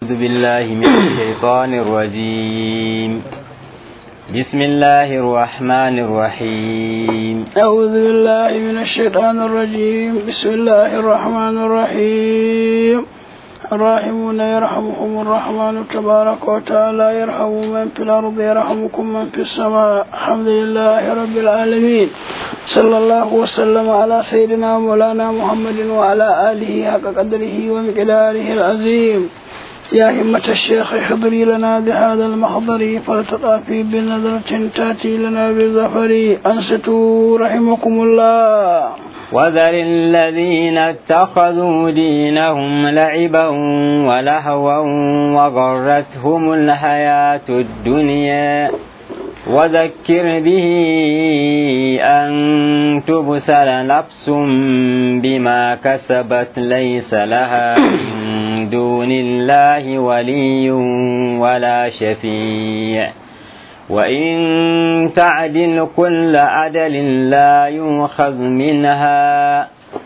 أعوذ بالله من الشيطان الرجيم بسم الله الرحمن الرحيم أعوذ بالله من الشيطان الرجيم بسم الله الرحمن الرحيم الراحمون يرحمكم الرحمن تبارك وتعالى يرحم من في الأرض يرحمكم من في السماء الحمد لله رب العالمين صلى الله وسلم على سيدنا مولانا محمد وعلى آله حق قدره ومقداره العظيم يا همة الشيخ احضري لنا بهذا المحضر فلتطافي بنظرة تأتي لنا بالظفر أنستوا رحمكم الله وذر الذين اتخذوا دينهم لعبا ولهوا وغرتهم الحياة الدنيا وذكر به أن تبسل نفس بما كسبت ليس لها من دون الله ولي ولا شفيع وإن تعدل كل عدل لا يؤخذ منها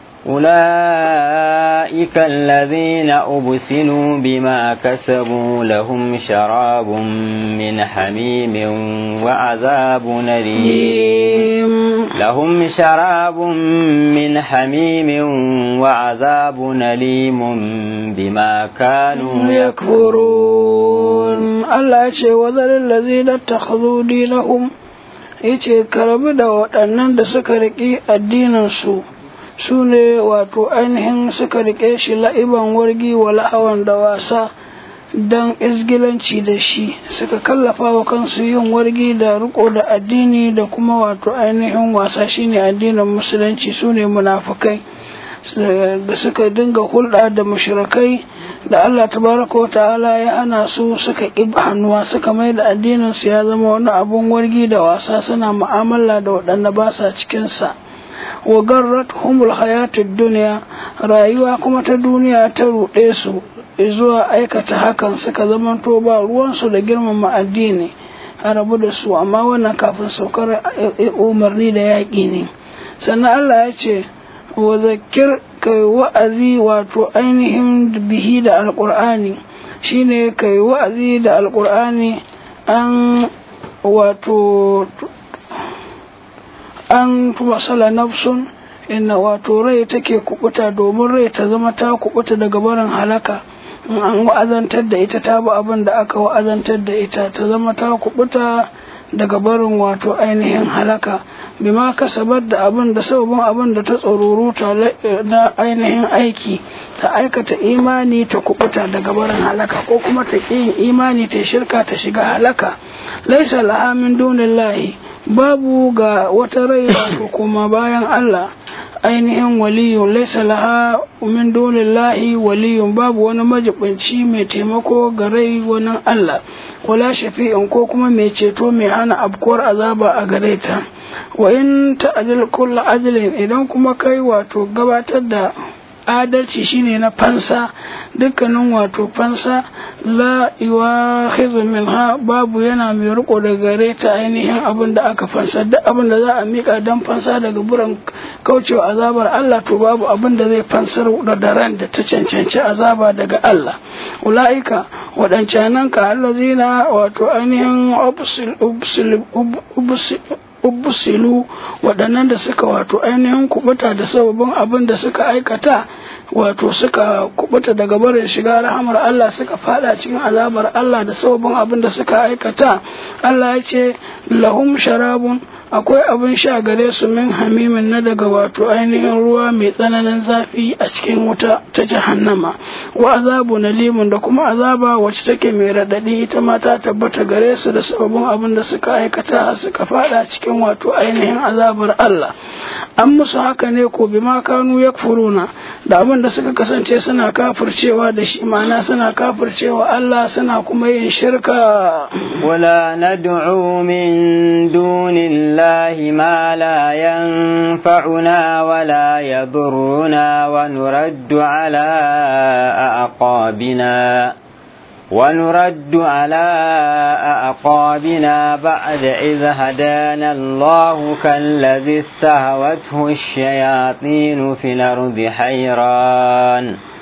أولئك الذين أبسلوا بما كسبوا لهم شراب من حميم وعذاب أليم لهم شراب من حميم وعذاب أليم بما كانوا يكفرون الله يشي وذل الذين اتخذوا دينهم yace ka rabu da waɗannan da suka riƙi addininsu su ne wato ainihin suka riƙe shi la'iban wargi wa la'awan da wasa don izgilanci da shi suka kallafa wa kansu yin wargi da riko da addini da kuma wato ainihin wasa shine addinin musulunci su ne munafukai da suka dinga hulɗa da mushrikai da Allah tabaraka wa ta'ala ya hana su suka ƙi hannuwa suka mai da addinin su ya zama wani abun wargi da wasa suna mu'amala da waɗanda ba sa cikin sa wa garrat humul hayatid duniya rayuwa kuma ta duniya ta ruɗe su zuwa aikata hakan suka zamanto ba ruwansu da girmama addini a rabu da su amma wannan kafin saukar umarni da yaƙi ne sannan Allah ya ce wa zakir kai wa'azi wato ainihin bihi da alƙur'ani shine kai wa'azi da alƙur'ani an wato an masala nafsun inna wato rai take kubuta domin rai ta zama ta kubuta daga barin halaka in an wa'azantar da ita ta bi abin da aka wa'azantar da ita ta zama ta kubuta daga barin wato ainihin halaka bima kasabar da abin da sababin abin da ta tsoruruta na ainihin aiki ta aikata imani ta kubuta daga barin halaka ko kuma ta ƙi yin imani ta shirka ta shiga halaka laisa laha min dunillahi babu ga wata rai wato kuma bayan Allah ainihin waliyun laisa laha min dunillahi waliyun babu wani majibinci mai taimako ga rai wani Allah wala shafi'in ko kuma mai ceto mai hana abkuwar azaba a gare ta wa in ta'dil kullu adlin idan kuma kai wato gabatar da adalci shine na fansa dukkanin wato fansa la yuwakhidhu minha babu yana mai riko da gare ta ainihin abin da aka fansa duk abin da za a mika dan fansa daga buran kaucewa azabar Allah to babu abin da zai fansar da daren da ta cancanci azaba daga Allah ulaika wadancanan ka allazina wato ainihin ubsil ubsil ubsil ubbusilu waɗannan da suka wato ainihin kubuta da sababin abin da suka aikata wato suka kubuta daga barin shiga rahamar Allah suka fada cikin azabar Allah da sababin abin da suka aikata Allah ya ce lahum sharabun akwai abin sha gare su min hamimin na daga wato ainihin ruwa mai tsananin zafi a cikin wuta ta jahannama wa azabu na limun da kuma azaba wacce take mai raɗaɗi ita ma ta tabbata gare su da sababin abin da suka aikata suka fada cikin wato ainihin azabar Allah an musu haka ne ko bi ma kanu yakfuruna da abin da suka kasance suna kafircewa da shi ma'ana suna kafircewa Allah suna kuma yin shirka wala nad'u min dunillahi ما لا ينفعنا ولا يضرنا ونرد على أعقابنا ونرد على أعقابنا بعد إذ هدانا الله كالذي استهوته الشياطين في الأرض حيران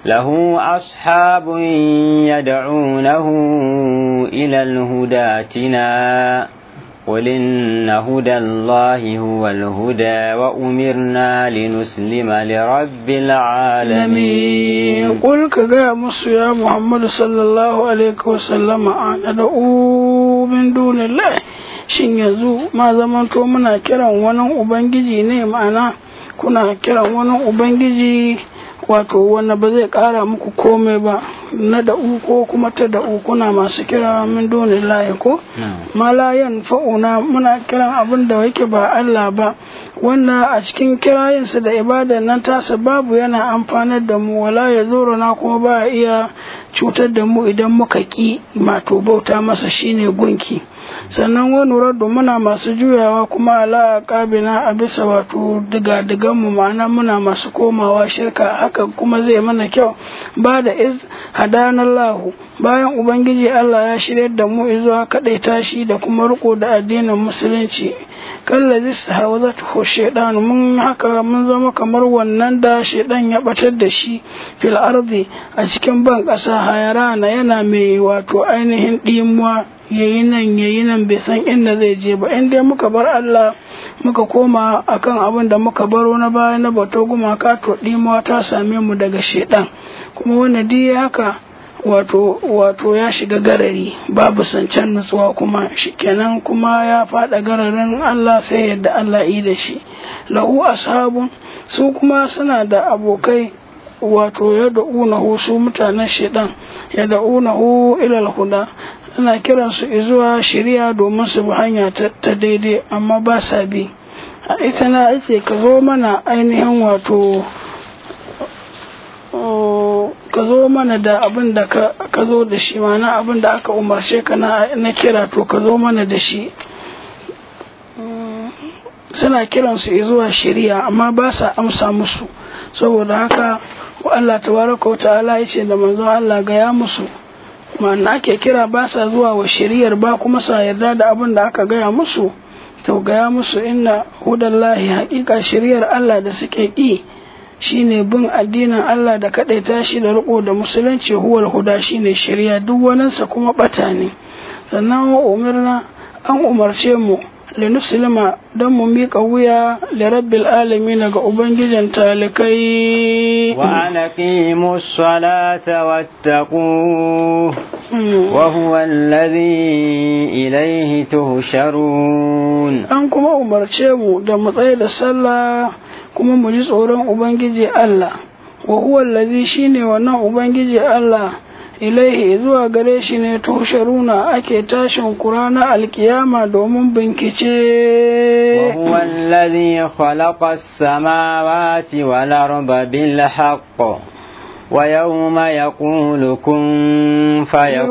له أصحاب يدعونه إلى الهدى اتنا قل إن هدى الله هو الهدى وأمرنا لنسلم لرب العالمين قل كجاء مصر يا محمد صلى الله عليه وسلم أنا دعو من دون الله shin yanzu ma zamanto muna kiran wani ubangiji ne ma'ana kuna kiran wani ubangiji wato wanda ba zai kara muku komai ba na da'u ko kuma ta da'u kuna masu kira min duni lahi ko malayan fa'una muna kiran abin da yake ba Allah ba wanda a cikin kirayinsa da ibada nan tasa babu yana amfanar da mu wala ya zoro na kuma ba iya cutar da mu idan muka ki mato bauta masa shine gunki sannan wani raddu muna masu juyawa kuma ala kabina a bisa wato diga mu ma'ana muna masu komawa shirka haka kuma zai mana kyau ba da iz hadanallahu bayan ubangiji Allah ya shirya da mu zuwa kadai tashi da kuma riko da addinin musulunci kallazi hawazatu shaytan mun haka mun zama kamar wannan da shaytan ya batar da shi fil ardi a cikin ban kasa hayarana yana mai wato ainihin dimuwa yayi nan yayi nan bai san inda zai je ba in dai muka bar Allah muka koma akan abin da muka baro na baya na bato gumaka to dimuwa ta same mu daga shaytan kuma wannan dai haka wato wato ya shiga garari babu sancan nutsuwa kuma shikenan kuma ya fada gararin Allah sai yadda Allah yi da shi lahu ashabun su kuma suna da abokai wato ya da'unahu su mutanen shedan ya da'unahu ilal huda ana kiran su zuwa shari'a domin su bi hanya ta daidai amma ba sa bi a ita na ake ka zo mana ainihin wato ka zo mana da abin da ka zo da shi mana abin da aka umarce ka na kira to ka zo mana da shi suna kiransu zuwa shari'a amma ba sa amsa musu saboda haka wa Allah tabaraka wa ta'ala ya ce da manzon Allah ga ya musu ma'ana ake kira ba sa zuwa wa shari'ar ba kuma sa yarda da abin da aka gaya musu to gaya musu inna hudallahi haƙiƙa shari'ar Allah da suke ƙi shine bin addinin Allah da kaɗaita shi da riko da musulunci huwal huda shine shari'a duk waninsa kuma ɓata ne sannan wa umarna an umarce mu linuslima don mu miƙa wuya da rabbil alamin ga ubangijin talikai wa anaqimu salata wattaqu wa huwa alladhi ilayhi tuhsharun an kuma umarce mu da mu tsaye da sallah kuma mu ji tsoron ubangiji Allah wa huwa allazi shine wannan ubangiji Allah ilaihi zuwa gare shi ne tusharuna ake tashin kurana alkiyama domin bincike وهو الذي خلق السماوات والأرض بالحق ويوم يقول كن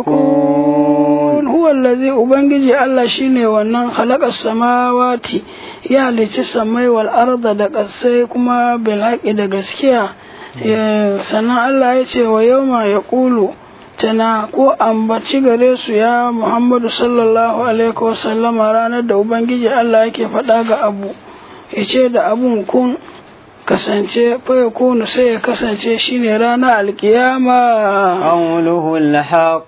فيكون هو الذي ubangiji Allah shine wannan khalaqa samawati ya halicci samai wal arda da ƙasai kuma bil da gaskiya sannan Allah ya ce wa yauma yaqulu tana ko ambaci gare su ya Muhammadu sallallahu alaihi wasallama ranar da Ubangiji Allah yake faɗa ga abu ya ce da abun kun kasance faya kunu sai ya kasance shine ranar alkiyama قوله الحق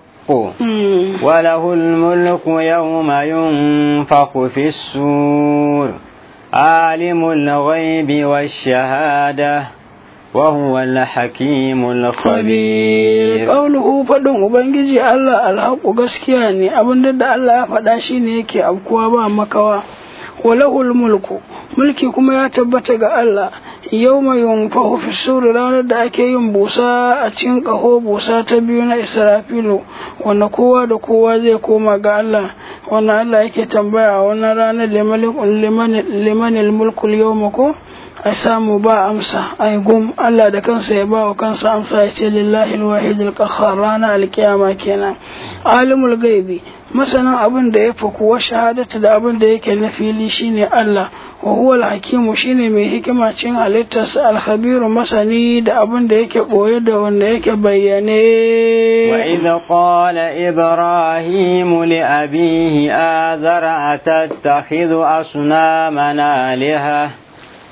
وله الملك يوم ينفخ في السور عالم الغيب والشهاده وهو الحكيم الخبير قوله فدin ubangiji Allah alhaqu gaskiya ne abinda da Allah ya faɗa shine yake afkuwa ba makawa walahul mulku mulki kuma ya tabbata ga Allah yawma yunfahu fi suri ranar da ake yin busa a cikin ƙaho busa ta biyu na Israfilu wanda kowa da kowa zai koma ga Allah wanda Allah yake tambaya a wannan ranar limanil mulkul yawma ko a samu ba amsa ai gum Allah da kansa ya ba wa kansa amsa ya ce lillahi alwahid alqahhar rana alkiyama kenan alimul gaibi masanin abin da ya faku wa shahadata da abin da yake na fili shine Allah wa huwa alhakimu shine mai hikima cin halittarsa alkhabiru masani da abin da yake boye da wanda yake bayyane wa idh qala ibrahim li abihi azara atattakhidhu asnamana aliha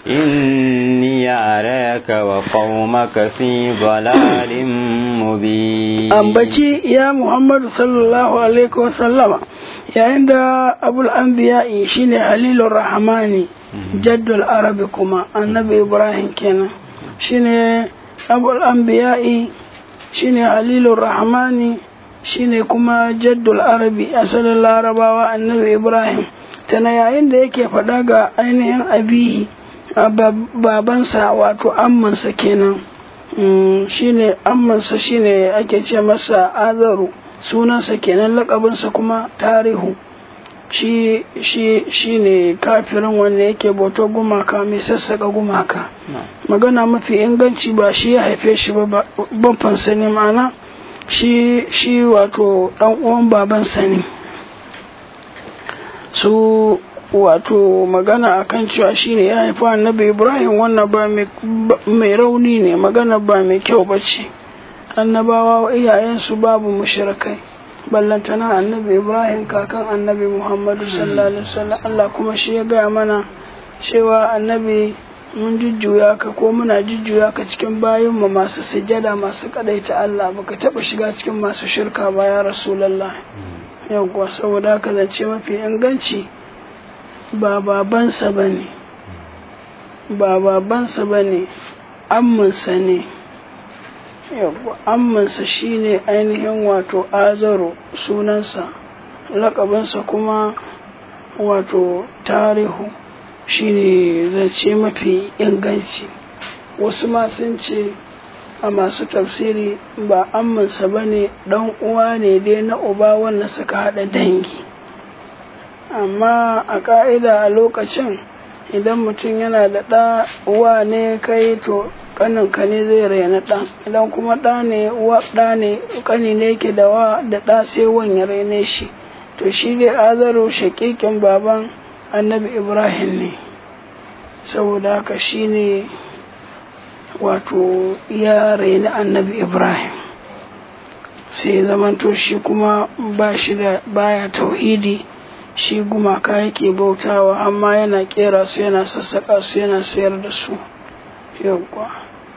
إني أراك وقومك في ضلال مبين ambaci ya Muhammadu sallallahu alaihi wa sallama yayin da abul anbiya'i shine halilur rahmani jaddul arabi kuma annabi ibrahim kenan shine abul anbiya'i shine halilur rahmani shine kuma jaddul arabi asalin larabawa annabi ibrahim tana yayin da yake faɗa ga ainihin abihi a babansa wato ammansa kenan shine ammansa shine ake ce masa azaru sunansa kenan lakabinsa kuma tarihu shi shi shine kafirin wanda yake bautar gumaka mai sassaka gumaka magana mafi inganci ba shi ya haife shi ba babbansa ne ma'ana shi shi wato dan uwan babansa ne su wato magana akan cewa shine ya haifa annabi ibrahim wannan ba mai rauni ne magana ba mai kyau ba ce annabawa iyayensu babu mushrikai ballantana annabi ibrahim kakan annabi muhammadu sallallahu alaihi wasallam allah kuma shi ya gaya mana cewa annabi mun jujjuya ka ko muna jujjuya ka cikin bayanmu masu sujada masu kadaita allah baka taba shiga cikin masu shirka ba ya rasulallah yawwa saboda haka zance mafi inganci ba babansa ba ne ba babansa ba ne amminsa ne amminsa shi ne ainihin wato azaro sunansa lakabinsa kuma wato tarihu shi ne zance mafi inganci wasu ma sun ce a masu tafsiri ba amminsa ba ne ɗan uwa ne dai na uba wanda suka haɗa dangi amma a ƙa'ida a lokacin idan mutum yana da ɗa uwa ne kai to ƙaninka ne zai raina ɗan idan kuma ɗa ne uwa ɗa ne ƙani ne ke da wa da ɗa sai wan ya raine shi to shi dai azaru shaƙiƙin baban annabi ibrahim ne saboda haka shi ne wato ya raini annabi ibrahim sai zamanto shi kuma ba shi da baya tauhidi shi gumaka yake bautawa amma yana kera su yana sassaka su yana sayar da su yawwa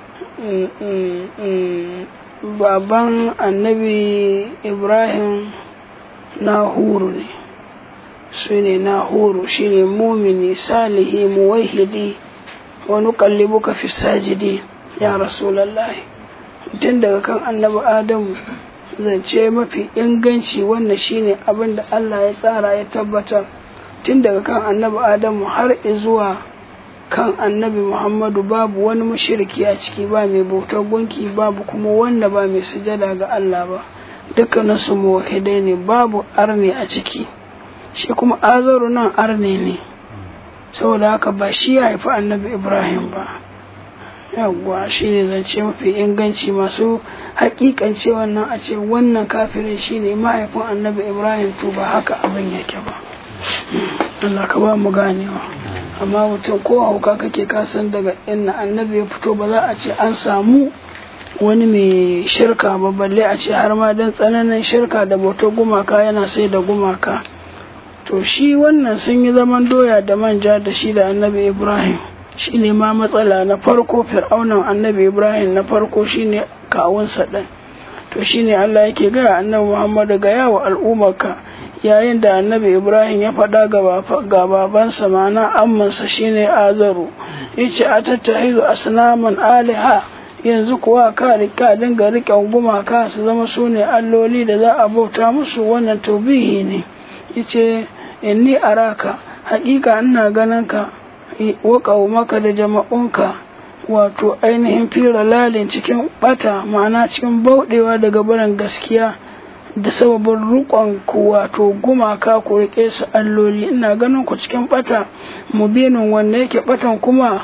baban annabi ibrahim nahuru ne su ne nahuru shi ne mumini salihi muwahidi wani kallibuka fi sajidi ya rasulallahi tun daga kan annabi adamu zance mafi inganci wannan shine abin da Allah ya tsara ya tabbatar tun daga kan annabi Adamu har zuwa kan annabi Muhammadu babu wani mashirki a ciki ba mai bautar gunki babu kuma wanda ba mai sujada ga Allah ba dukkanin su muwahidai ne babu arne a ciki shi kuma azaru nan arne ne saboda haka ba shi ya haifi annabi Ibrahim ba yawwa shi ne zance mafi inganci masu hakikance wannan a ce wannan kafirin shi ne mahaifin annabi ibrahim to ba haka abin yake ba Allah ka ba mu ganewa amma mutum ko hauka kake kasan daga inna annabi ya fito ba za a ce an samu wani mai shirka ba balle a ce har ma don tsananin shirka da bautar gumaka yana sai da gumaka to shi wannan sun yi zaman doya da manja da shi da annabi ibrahim shi ne ma matsala na farko fir'aunan annabi ibrahim na farko shine kawunsa ɗin to shine allah yake gaya annabi muhammadu ga yawa al'ummarka yayin da annabi ibrahim ya faɗa ga babansa mana ammansa shine azaru yace a tattahizu asnaman aliha yanzu kuwa ka rika dinga riƙen gumaka su zama su ne alloli da za a bauta musu wannan taubihi ne yace inni araka haƙiƙa ina ganin ka wa maka da jama'unka wato ainihin fira lalin cikin bata ma'ana cikin bauɗewa daga barin gaskiya da sababin rukon ku wato gumaka ku rike su alloli ina ganin ku cikin bata mubinin wanda yake batan kuma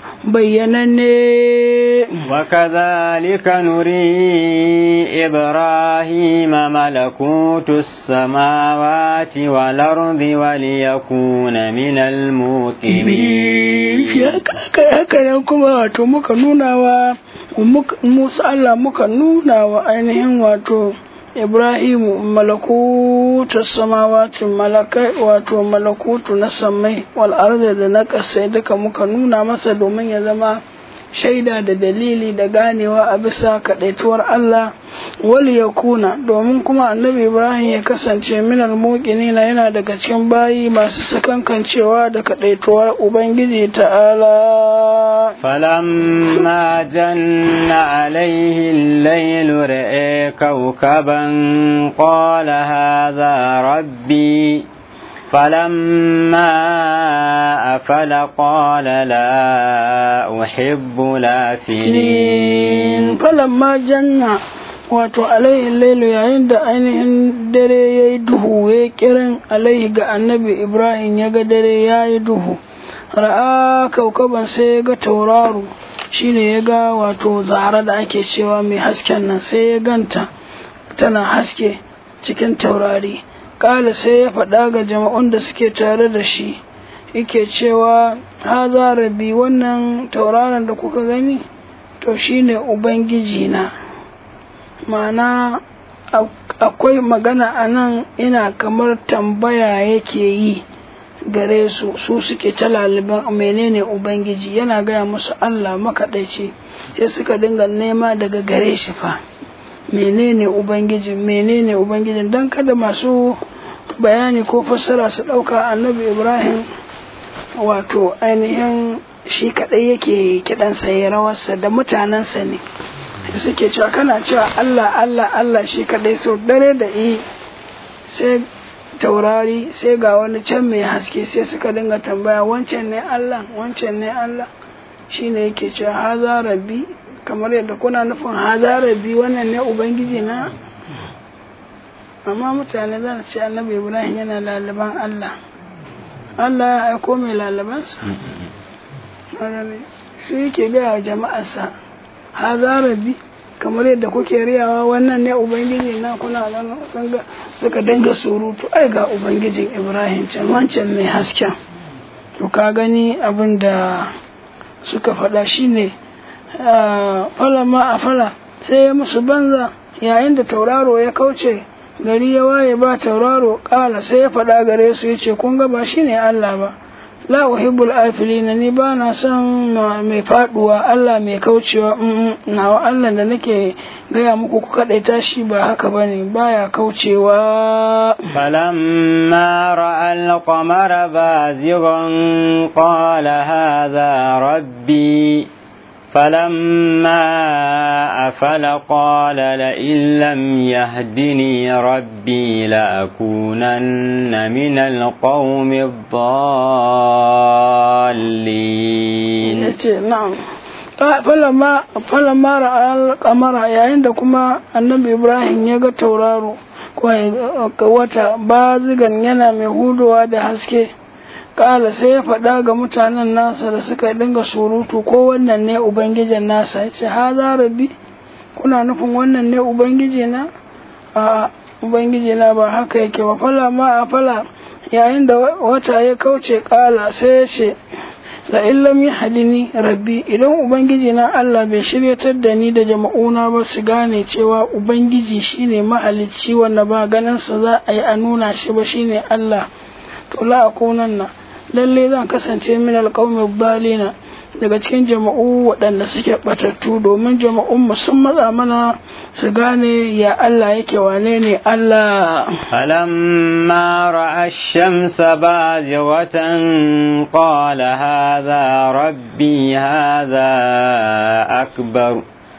bayyananne وكذلك نري إبراهيم ملكوت السماوات والأرض وليكون من الموقنين haka nan kuma wato muka nuna wa musa Allah muka nuna wa ainihin wato Ibrahimu malakutu samawati malakai wato malakutu na samai wal arda da na kasai duka muka nuna masa domin ya zama shaida da dalili da ganewa a bisa kadaituwar Allah wal yakuna domin kuma annabi Ibrahim ya kasance minal muqinina yana daga cikin bayi masu sakankancewa da kadaituwar Ubangiji ta'ala فلما جن عليه الليل رأى كوكبا قال هذا ربي فلما أفل قال لا أحب الآفلين falamma janna wato alaihi lailu yayin da ainihin dare ya yi duhu ya kiran alaihi ga annabi ibrahim ya ga dare ya yi duhu ra'a kaukaban sai ya ga tauraro shine ya ga wato zara da ake cewa mai hasken nan sai ya ganta tana haske cikin taurari kala sai ya faɗa ga jama'un da suke tare da shi yake cewa haza rabi wannan tauraron da kuka gani to shine ubangiji na ma'ana akwai magana a nan ina kamar tambaya yake yi gare su su suke ta laliban menene ubangiji yana gaya musu allah makaɗaici sai suka dinga nema daga gare shi fa menene ubangiji menene ubangiji don kada masu bayani ko fassara su ɗauka annabi ibrahim wato ainihin shi kaɗai yake kiɗansa ya rawarsa da mutanensa ne suke cewa kana cewa Allah Allah Allah shi kaɗai so dare da yi sai taurari sai ga wani can mai haske sai suka dinga tambaya wancan ne Allah wancan ne Allah shi ne yake cewa haza rabbi kamar yadda kuna nufin haza rabbi wannan ne ubangiji na amma mutane za ce annabi ibrahim yana lalaban Allah Allah ya aiko mai lalabansa shi yake gaya wa jama'arsa haza rabbi kamar yadda kuke riyawa wannan ne ubangiji na kuna ganin suka dinga surutu ai ga ubangijin ibrahim can wancan mai hasken to ka gani abin da suka faɗa shine fala ma a fala sai ya musu banza yayin da tauraro ya kauce gari ya waye ba tauraro kala sai ya faɗa gare su ya ce kun ga ba shine Allah ba la uhibbul afilina ni ba na son mai faduwa Allah mai kaucewa nawa Allah da nake gaya muku ku kadaita shi ba haka bane baya kaucewa falamma ra'a al-qamara bazighan qala hadha rabbi فلما أفل قال لئن لم يهدني ربي لأكونن من القوم الضالين نعم falamma falamma ra'al qamara yayin da kuma annabi Ibrahim ya ga tauraro ko wata bazigan yana mai hudowa da haske kala sai ya faɗa ga mutanen nasa da suka dinga surutu ko wannan ne ubangijin nasa ya ce haza rabbi kuna nufin wannan ne ubangiji na a ubangiji na ba haka yake ba fala ma a fala yayin da wata ya kauce kala sai ya ce la illam yahdini rabbi idan ubangiji na Allah bai shiryatar da ni da jama'una ba su gane cewa ubangiji shine mahalicci wanda ba ganin sa za a yi a nuna shi ba shine Allah to la akunanna lalle zan kasance min alqawmi dalina daga cikin jama'u waɗanda suke batattu domin jama'un sun matsa mana su gane ya Allah yake wane ne Allah فلما رأى الشمس بازغة قال هذا ربي هذا أكبر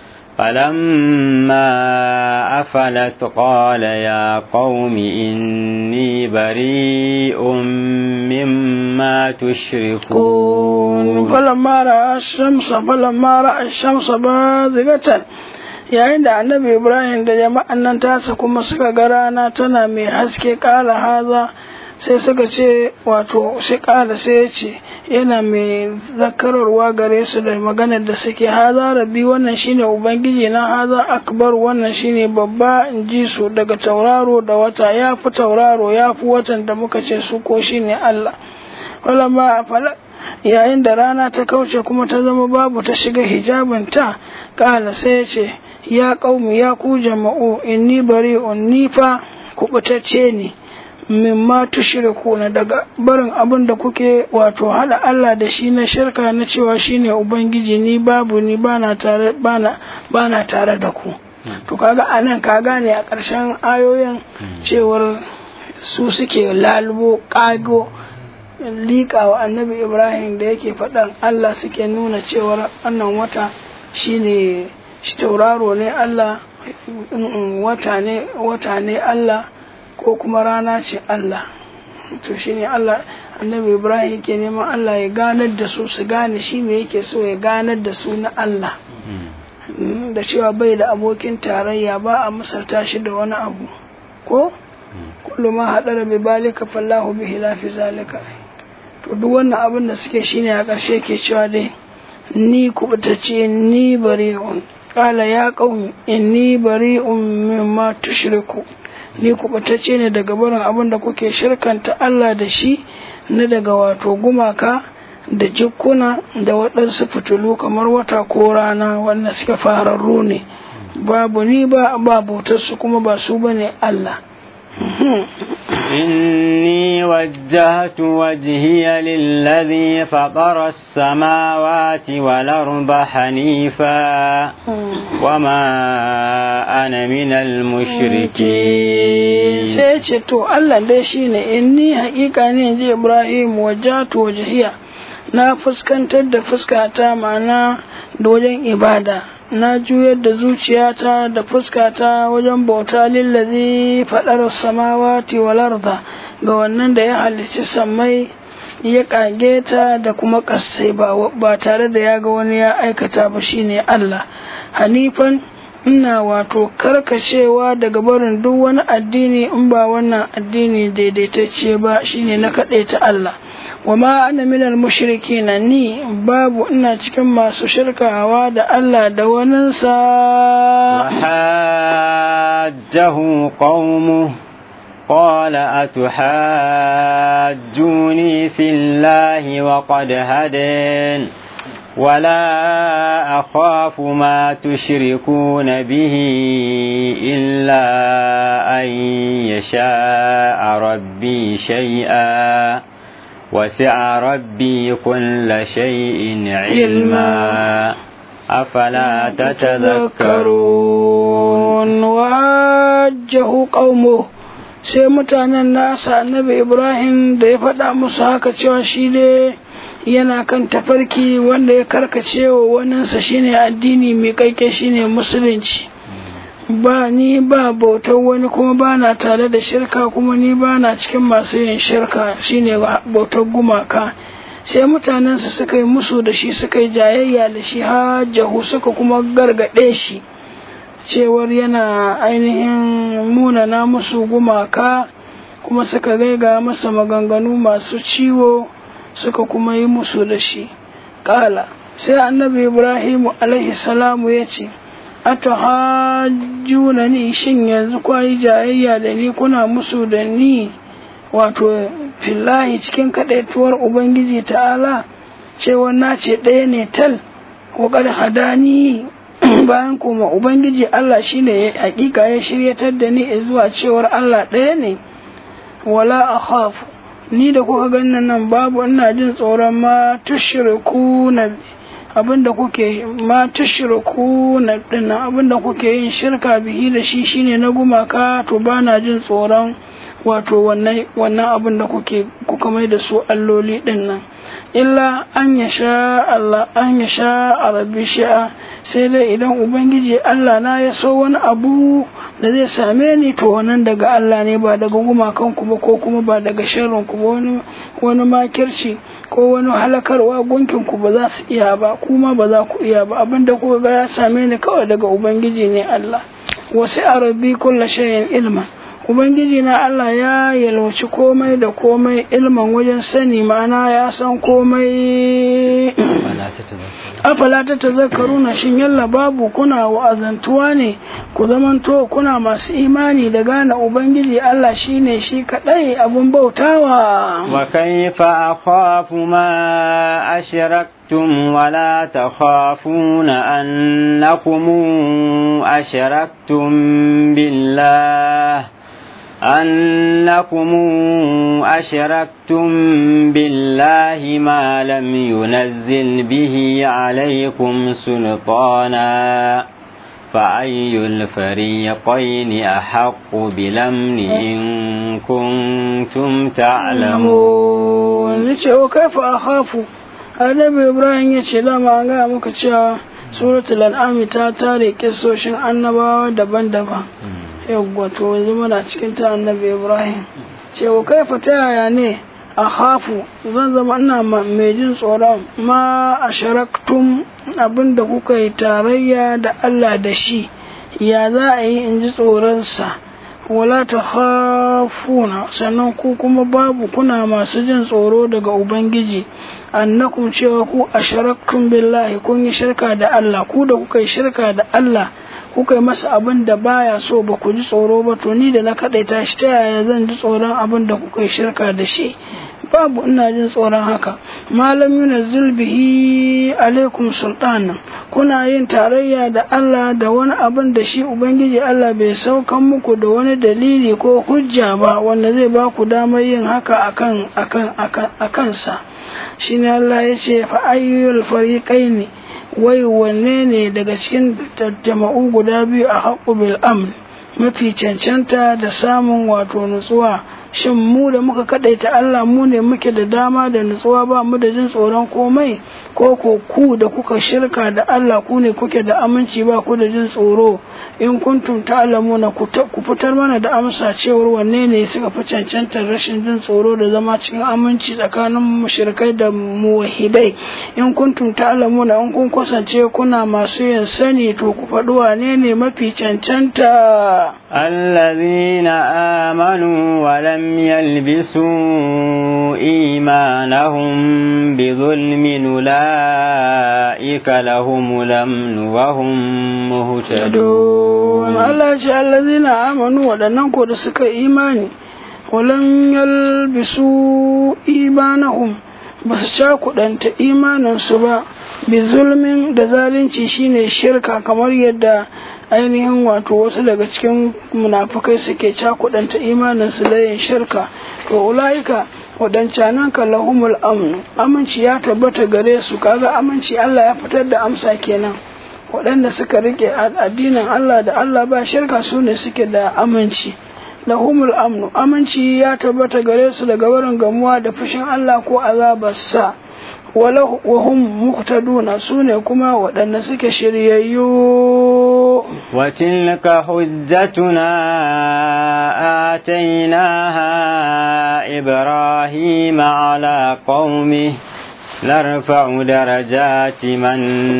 فلما أفلت قال يا قوم إني بريء مما تشركون فلما رأى الشمس فلما رأى الشمس بازغة yayin da annabi ibrahim da jama'an nan tasa kuma suka ga rana tana mai haske kala haza sai suka ce wato sai kala sai ya ce yana mai zakararwa gare su da maganar da suke haza rabbi wannan shine ubangiji na haza akbar wannan shine babba in ji su daga tauraro da wata ya fi tauraro ya fi watan da muka ce su ko shine allah yayin da rana ta kauce kuma ta zama babu ta shiga hijabinta kala sai ce ya qaumi ya ku jama'u inni bari'un ni fa kubutacce ne mimma tushrikuna daga barin abin da kuke wato hada Allah da shi na shirka na cewa shine ubangiji ni babu ni bana tare bana bana tare da ku to kaga anan ka gane a ƙarshen ayoyin cewar su suke lalubo kago liƙa wa annabi ibrahim da yake faɗan Allah suke nuna cewar wannan wata shine shi tauraro ne Allah wata ne wata ne Allah ko kuma rana ce Allah to shine Allah annabi Ibrahim yake neman Allah ya ganar da su su gane shi me yake so ya ganar da su na Allah da cewa bai da abokin tarayya ba a misalta shi da wani abu ko kullu ma hadara bi balika fallahu bihi la fi zalika to duk wannan abin da suke shine a ƙarshe ke cewa dai ni kubutace ni bari'un qala ya qaumi inni bari'un mimma tushriku ni kubatacce ne daga barin abin da kuke shirkanta Allah da shi na daga wato gumaka da jikkuna da waɗansu fitilu kamar wata ko rana wanda suke fararru ne babu ni ba babu su kuma ba su bane Allah إني وجهت وجهي للذي فطر السماوات والأرض حنيفا وما أنا من المشركين sai ce to Allah dai shine inni haƙiƙa ne ji Ibrahim wajatu wajhiya na fuskantar da fuskata ma'ana da wajen ibada na juyar da zuciyata da fuskata wajen bauta lillazi faɗar samawati wal arda ga wannan da ya halicci sammai ya kage ta da kuma ƙasai ba tare da ya ga wani ya aikata ba shine Allah hanifan ina wato karkacewa daga barin duk wani addini in ba wannan addini daidaitacce ba shine na kaɗai ta Allah wa ma ana minal mushriki na ni babu ina cikin masu shirkawa da Allah da waninsa وحاجه قومه قال أتحاجوني في الله وقد هدين ولا أخاف ما تشركون به إلا أن يشاء ربي شيئا وسع ربي كل شيء علما أفلا تتذكرون وحاجه قومه sai mutanen nasa annabi ibrahim da ya faɗa musu haka cewa shi ne yana kan tafarki wanda ya karkace wa waninsa shine addini mai kaike shine musulunci ba ni ba bautar wani kuma ba na tare da shirka kuma ni ba na cikin masu yin shirka shine bautar gumaka sai mutanensa suka yi musu da shi suka yi jayayya da shi hajjahu suka kuma gargaɗe shi cewar yana ainihin munana musu gumaka kuma suka gaiga masa maganganu masu ciwo suka kuma yi musu da shi ƙala sai annabi ibrahimu alaihi salamu ya ce atuhajjuna ni shin yanzu kwayi jayayya da ni kuna musu da ni wato fillahi cikin kaɗaituwar ubangiji ta'ala cewa na ce ɗaya ne tal waƙar hadani bayan kuma ubangiji Allah shine hakika ya shiryatar da ni zuwa cewar Allah ɗaya ne wala akhafu ni da kuka ganin nan babu ina jin tsoron ma tushriku na abinda kuke ma tushriku na dinnan abinda kuke yin shirka bihi da shi shine na gumaka to bana jin tsoron wato wannan wannan abin da kuke kuka mai da su alloli dinnan illa an ya sha Allah an ya sha arabi sha'a sai dai idan ubangiji Allah na ya so wani abu da zai same ni to wannan daga Allah ne ba daga gumakan ku ba ko kuma ba daga sharrin ku ba wani wani makirci ko wani halakarwa gunkin ku ba za su iya ba kuma ba za ku iya ba abinda kuka ga ya same ni kawai daga ubangiji ne Allah wasu arabi kullu shay'in ilma Ubangiji na Allah ya yalwaci komai da komai ilman wajen sani ma'ana ya san komai afala ta tazakkaruna shin yalla babu kuna wa'azantuwa ne ku zamanto kuna masu imani da gane ubangiji Allah shine shi kadai abun bautawa wa kayfa akhafu ma ashraktum wa la takhafuna annakum ashraktum billah أنكم أشركتم بالله ما لم ينزل به عليكم سلطانا فأي الفريقين أحق بالأمن إن كنتم تعلمون وكيف أخاف annabi ibrahim ya ce dama an gaya muka cewa suratul an'am ta tare kisoshin annabawa daban-daban yawwa to yanzu muna cikin ta annabi ibrahim cewa kaifa ta yaya ne a hafu zan zama ina mai jin tsoron ma a sharaktum abinda kuka yi tarayya da allah da shi ya za a yi in ji tsoronsa wala ta hafuna sannan ku kuma babu kuna masu jin tsoro daga ubangiji annakum cewa ku a sharaktum billahi kun yi shirka da allah ku da kuka yi shirka da allah kuka yi masa abin da baya so ba ku ji tsoro ba to ni da na kaɗaita shi ta yaya zan ji tsoron abin da kuka yi shirka da shi babu ina jin tsoron haka malam yuna zulbihi alaikum sultanan kuna yin tarayya da Allah da wani abin da shi ubangiji Allah bai saukan muku da wani dalili ko hujja ba wanda zai ba ku damar yin haka akan akan akan akan sa shine Allah ya ce fa ayyul fariqaini wai wanne ne daga cikin jama'u guda biyu a haƙu bil amn mafi cancanta da samun wato nutsuwa shin mu da muka kadaita Allah mu ne muke da dama da nutsuwa ba mu da jin tsoron komai ko ko ku da kuka shirka da Allah ku ne kuke da aminci ba ku da jin tsoro in kuntum ta'lamuna ku fitar mana da amsa cewar wanne ne suka fi cancantar rashin jin tsoro da zama cikin aminci tsakanin mushrikai da muwahidai in kuntum ta'lamuna in kun kasance kuna masu yin sani to ku faɗi wane ne mafi cancanta الذين آمنوا ولم يلبسوا إيمانهم بظلم أولئك لهم الأمن وهم مهتدون Allah ce allazina amanu waɗannan ko da suka imani walam yalbisu imanahum ba su cakuɗanta imaninsu ba bi zulmin da zalunci shine shirka kamar yadda ainihin wato wasu daga cikin munafukai suke cakuɗanta imaninsu da yin shirka to ula'ika waɗancanan ka lahumul amnu aminci ya tabbata gare su kaga aminci Allah ya fitar da amsa kenan waɗanda suka rike addinin Allah da Allah ba shirka su ne suke da aminci lahumul amnu aminci ya tabbata gare su daga wurin gamuwa da fushin Allah ko azabarsa wahum muhtaduna su ne kuma waɗanda suke shiryayyu وتلك حجتنا آتيناها إبراهيم على قومه نرفع درجات من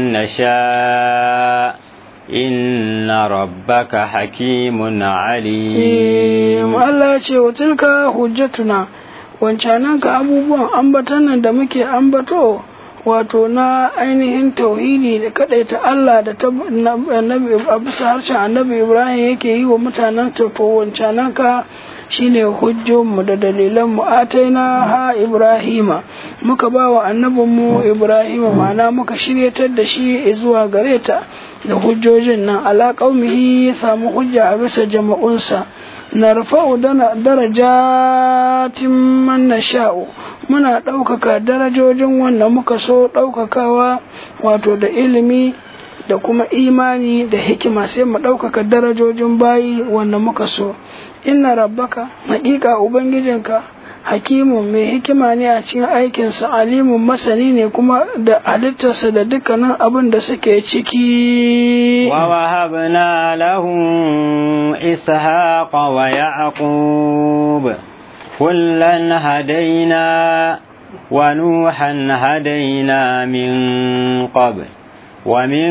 نشاء إن ربك حكيم عليم الله ce wa tilka hujjatuna wancanan ka abubuwan ambatan nan da muke ambato wato na ainihin tauhidi da kadaita Allah da annabi a bisa harshen annabi Ibrahim yake yi wa mutanen to wancanan ka shine hujjonmu da dalilan mu ataina ha Ibrahima muka ba wa annabinmu Ibrahima ma'ana muka shiryatar da shi zuwa gare ta da hujjojin nan ala qaumihi ya samu hujja a bisa jama'unsa narfa'u darajatin man nasha'u muna ɗaukaka darajojin wanda muka so ɗaukakawa wato da ilimi da kuma imani da hikima sai mu ɗaukaka darajojin bayi wanda muka so inna rabbaka haƙiƙa ubangijinka hakimun mai hikima ne a cikin aikinsa alimun masani ne kuma da halittarsa da dukkanin abin da suke ciki wa wahabna lahu ishaqa wa yaqub kullan hadaina wa nuhan hadaina min qabl ومن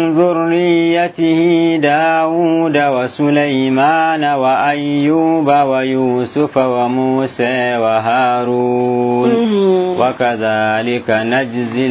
ذريته داود وسليمان وأيوب ويوسف وموسى وهارون وكذلك نجزي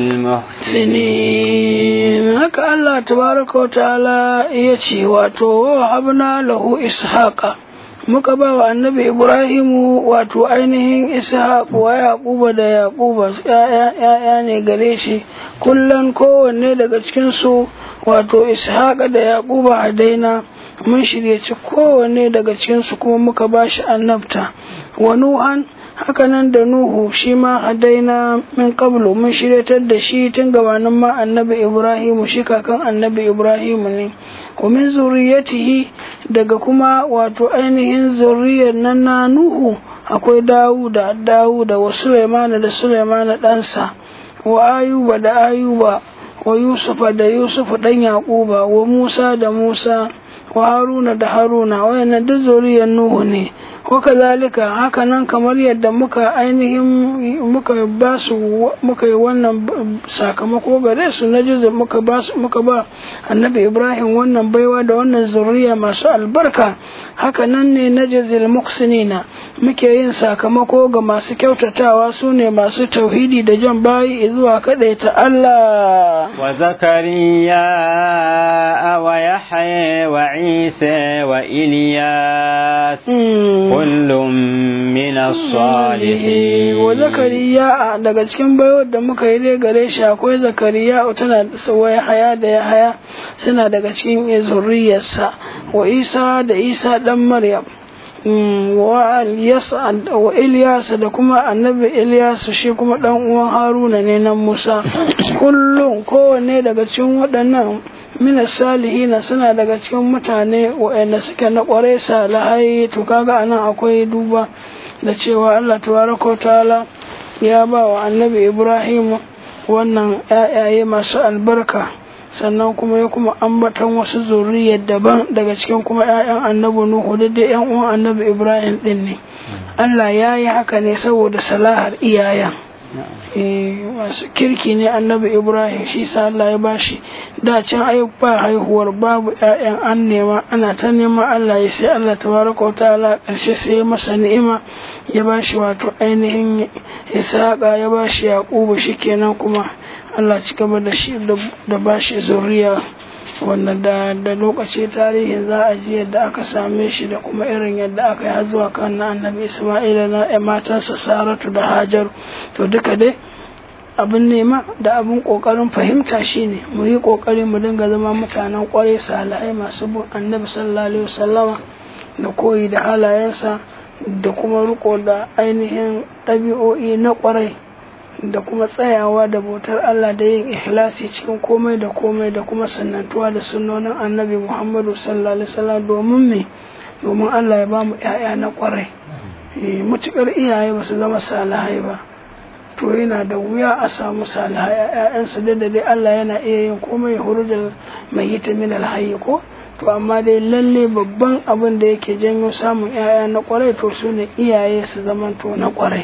المحسنين هكا الله تبارك وتعالى يتي واتو وهبنا له إسحاق muka ba wa annabi ibrahimu wato ainihin ishaq wa yaquba da yaquba ya'ya ne gare shi kullum kowanne daga cikinsu wato ishaq da yaquba hadaina mun shiryaci kowanne daga cikinsu kuma muka ba shi annabta wa nuhan hakanan da nuhu shi ma hadaina min qablu mun shiryatar da shi tun gabanin ma annabi ibrahimu shi kakan annabi ibrahimu ne wa min zuriyatihi daga kuma wato ainihin zuriyar nan na nuhu akwai dawuda dawuda wa sulaimana da sulaimana ɗansa wa ayuba da ayuba wa yusufa da yusufu ɗan yaƙuba wa musa da musa wa haruna da haruna wayannan duk zuriyar nuhu ne wakazalika haka nan kamar yadda muka ainihin muka ba su muka yi wannan sakamako gare su na jiza muka ba muka ba annabi ibrahim wannan baiwa da wannan zuriya masu albarka haka nan ne na jizil muksinina muke yin sakamako ga masu kyautatawa su ne masu tauhidi da jan bayi zuwa ta Allah wa zakariya wa yahya wa isa wa ilyas kullum min as-salihin wa zakariya daga cikin baiwar da muka yi dai gare shi akwai zakariya tana da haya da ya haya suna daga cikin zuriyarsa wa isa da isa dan maryam wa Ilyas da kuma annabi Ilyas shi kuma dan uwan Haruna ne nan Musa kullum kowanne daga cikin waɗannan mina salihina suna daga cikin mutane waɗanda suke na ƙwarai salihai to kaga anan akwai duba da cewa Allah tabaraka ta'ala ya ba wa annabi Ibrahim wannan ƴaƴaye masu albarka sannan kuma ya kuma ambatan wasu zuriyar daban daga cikin kuma 'ya'yan annabi Nuhu da dai 'yan uwan annabi Ibrahim din ne Allah ya yi haka ne saboda salahar iyayen masu kirki ne annabi Ibrahim shi sa Allah ya bashi da can ai ba haihuwar babu 'ya'yan an nema ana ta neman Allah ya sai Allah tabaraka wa ta'ala karshe sai ya masa ni'ima ya bashi wato ainihin Ishaqa ya bashi Yaqubu shikenan kuma Allah ci gaba da shi da ba shi zuriya wanda da da lokaci tarihin za a ji yadda aka same shi da kuma irin yadda aka yi zuwa kan na annabi Isma'ila na matansa Saratu da Hajar to duka dai abin nema da abin kokarin fahimta shine mu yi kokari mu dinga zama mutanen kwarai salihai masu bin annabi sallallahu alaihi wasallama da koyi da halayensa da kuma riko da ainihin ɗabi'o'i na kwarai da kuma tsayawa da bautar Allah da yin ikhlasi cikin komai da komai da kuma sannantuwa da sunnonin annabi Muhammadu sallallahu alaihi wasallam domin me domin Allah ya bamu ƴaƴa na kwarai mutukar iyaye ba su zama salihai ba to yana da wuya a samu salihai ƴaƴansu da dai Allah yana iya yin komai hurujal mai yita min alhayy ko to amma dai lalle babban abin da yake janyo samun ƴaƴa na kwarai to su ne iyaye su zamanto na kwarai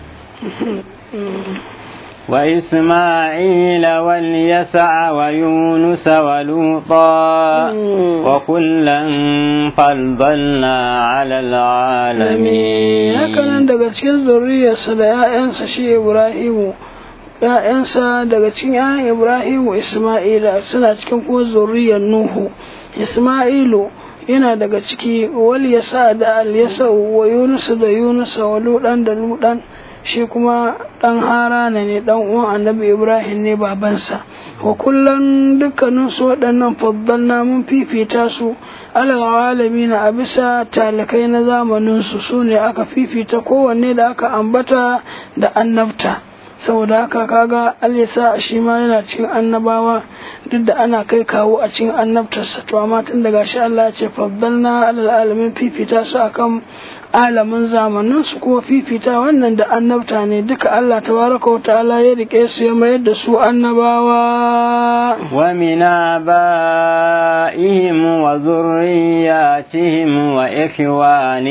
وإسماعيل واليسع ويونس ولوطا وكلا فضلنا على العالمين hakanan daga cikin zuriyarsa da ‘ya'yansa shi Ibrahimu ‘ya'yansa daga cikin ‘ya'yan Ibrahimu Ismaila suna cikin kuma zuriyar Nuhu Ismailu yana daga ciki wal yasa da al yasa wa Yunus da Yunus wa Ludan da Ludan shi kuma ɗan harana ne ɗan uwan annabi ibrahim ne babansa wa kullum dukkanin su waɗannan faddalna mun fifita su alal na a bisa talikai na zamanin su su ne aka fifita kowanne da aka ambata da annabta saboda haka kaga alisa shi ma yana cikin annabawa duk da ana kai kawo a cikin annabtarsa to amma tun daga shi Allah ya ce faddalna alal alamin fifita su akan alamin zamanin su kuma fifita wannan da annabta ne duka Allah tabaraka wa ta'ala ya rike su ya mayar da su annabawa wa min abaihim wa zurriyatihim wa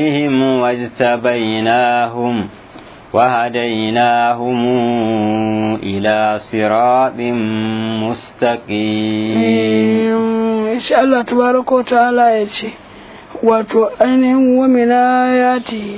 ikhwanihim wajtabainahum وهديناهم إلى صراط مستقيم insha Allah tabaraka ta'ala ya ce wato ainihin wamina ya ce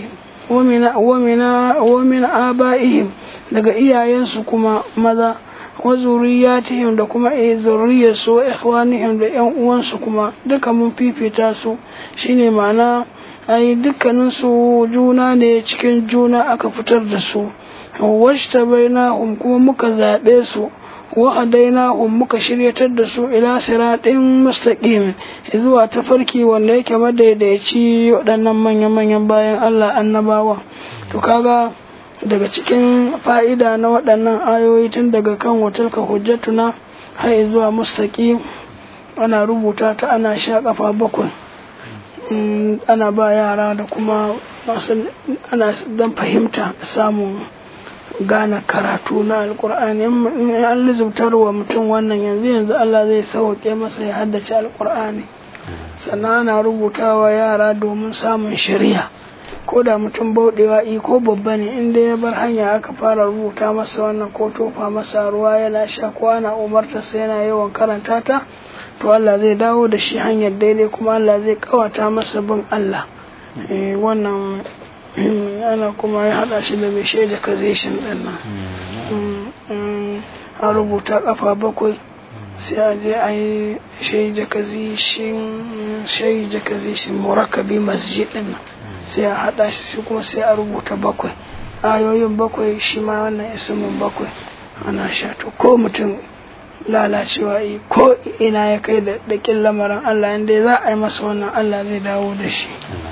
wamina aba'ihim daga iyayensu kuma maza wa zuriyatihim da kuma zuriyarsu wa ikhwanihim da yan uwansu kuma duka mun fifita su shine ma'ana ai dukkanin su juna ne cikin juna aka fitar da su washta bainahum kuma muka zaɓe su wa hadainahum muka shiryatar da su ila siratin mustaqim zuwa tafarki wanda yake madaidaici waɗannan manya-manyan bayan Allah annabawa to kaga daga cikin fa'ida na waɗannan ayoyi tun daga kan watilka hujjatuna har zuwa mustaqim ana rubuta ta ana sha kafa bakwai ana ba yara da kuma masu ana dan fahimta samun gane karatu na alkur'ani in an lizubtar wa mutum wannan yanzu yanzu Allah zai sauke masa ya haddace alkur'ani sannan ana rubutawa yara domin samun shari'a ko da mutum bauɗewa i ko babba ne inda ya bar hanya aka fara rubuta masa wannan ko tofa masa ruwa yana sha ko ana umartarsa yana yawan karanta ta to Allah zai dawo da shi hanyar daidai kuma Allah zai kawata masa bin Allah wannan ana kuma ya haɗa shi da mai shaida kazeshin ɗin nan a rubuta ƙafa bakwai sai a je a yi shaida kazeshin shaida kazeshin murakabi masjid ɗin nan sai a haɗa shi kuma sai a rubuta bakwai ayoyin bakwai shi ma wannan isimin bakwai ana sha to ko mutum lalacewa yi ko ina ya kai da dakin lamarin Allah inda za a yi masa wannan Allah zai dawo da shi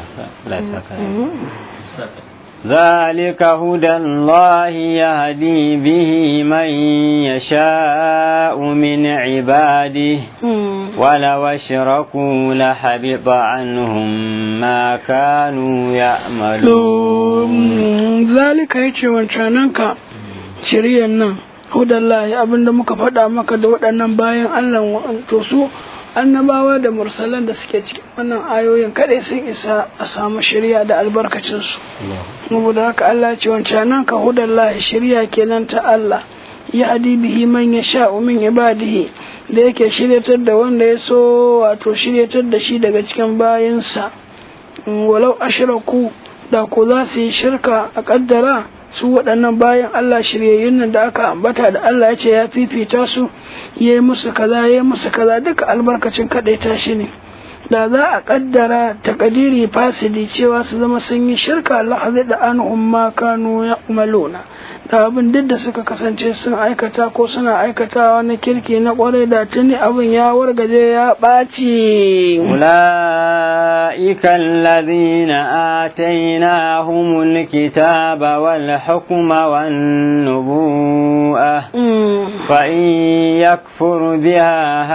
ذلك هدى الله يهدي به من يشاء من عباده ولو اشركوا لحبط عنهم ما كانوا يعملون ذلك يجي وانشانك شريا hudallahi abinda muka faɗa maka da waɗannan bayan Allah to su annabawa da mursalan da suke cikin wannan ayoyin kadai sun isa a samu shirya da albarkacin su saboda haka Allah ce wancan nan ka hudallahi shirya kenan ta Allah ya hadi bihi man yasha min ibadihi da yake shiryatar da wanda ya so wato shiryatar da shi daga cikin bayinsa walau ashraku da ko za su yi shirka a kaddara su waɗannan bayan Allah shiryayyun nan da aka ambata da Allah ya ce ya fifita su ya yi musu kaza ya yi musu kaza duka albarkacin kaɗaita shi ne da za a ƙaddara takadiri fasidi cewa su zama sun yi shirka Allah zai da an umma kanu ya umaluna da abin duk da suka kasance sun aikata ko suna aikatawa na kirki na kwarai da tuni abin ya wargaje ya ɓaci أولئك الذين آتيناهم الكتاب والحكم والنبوءة فإن يكفر بها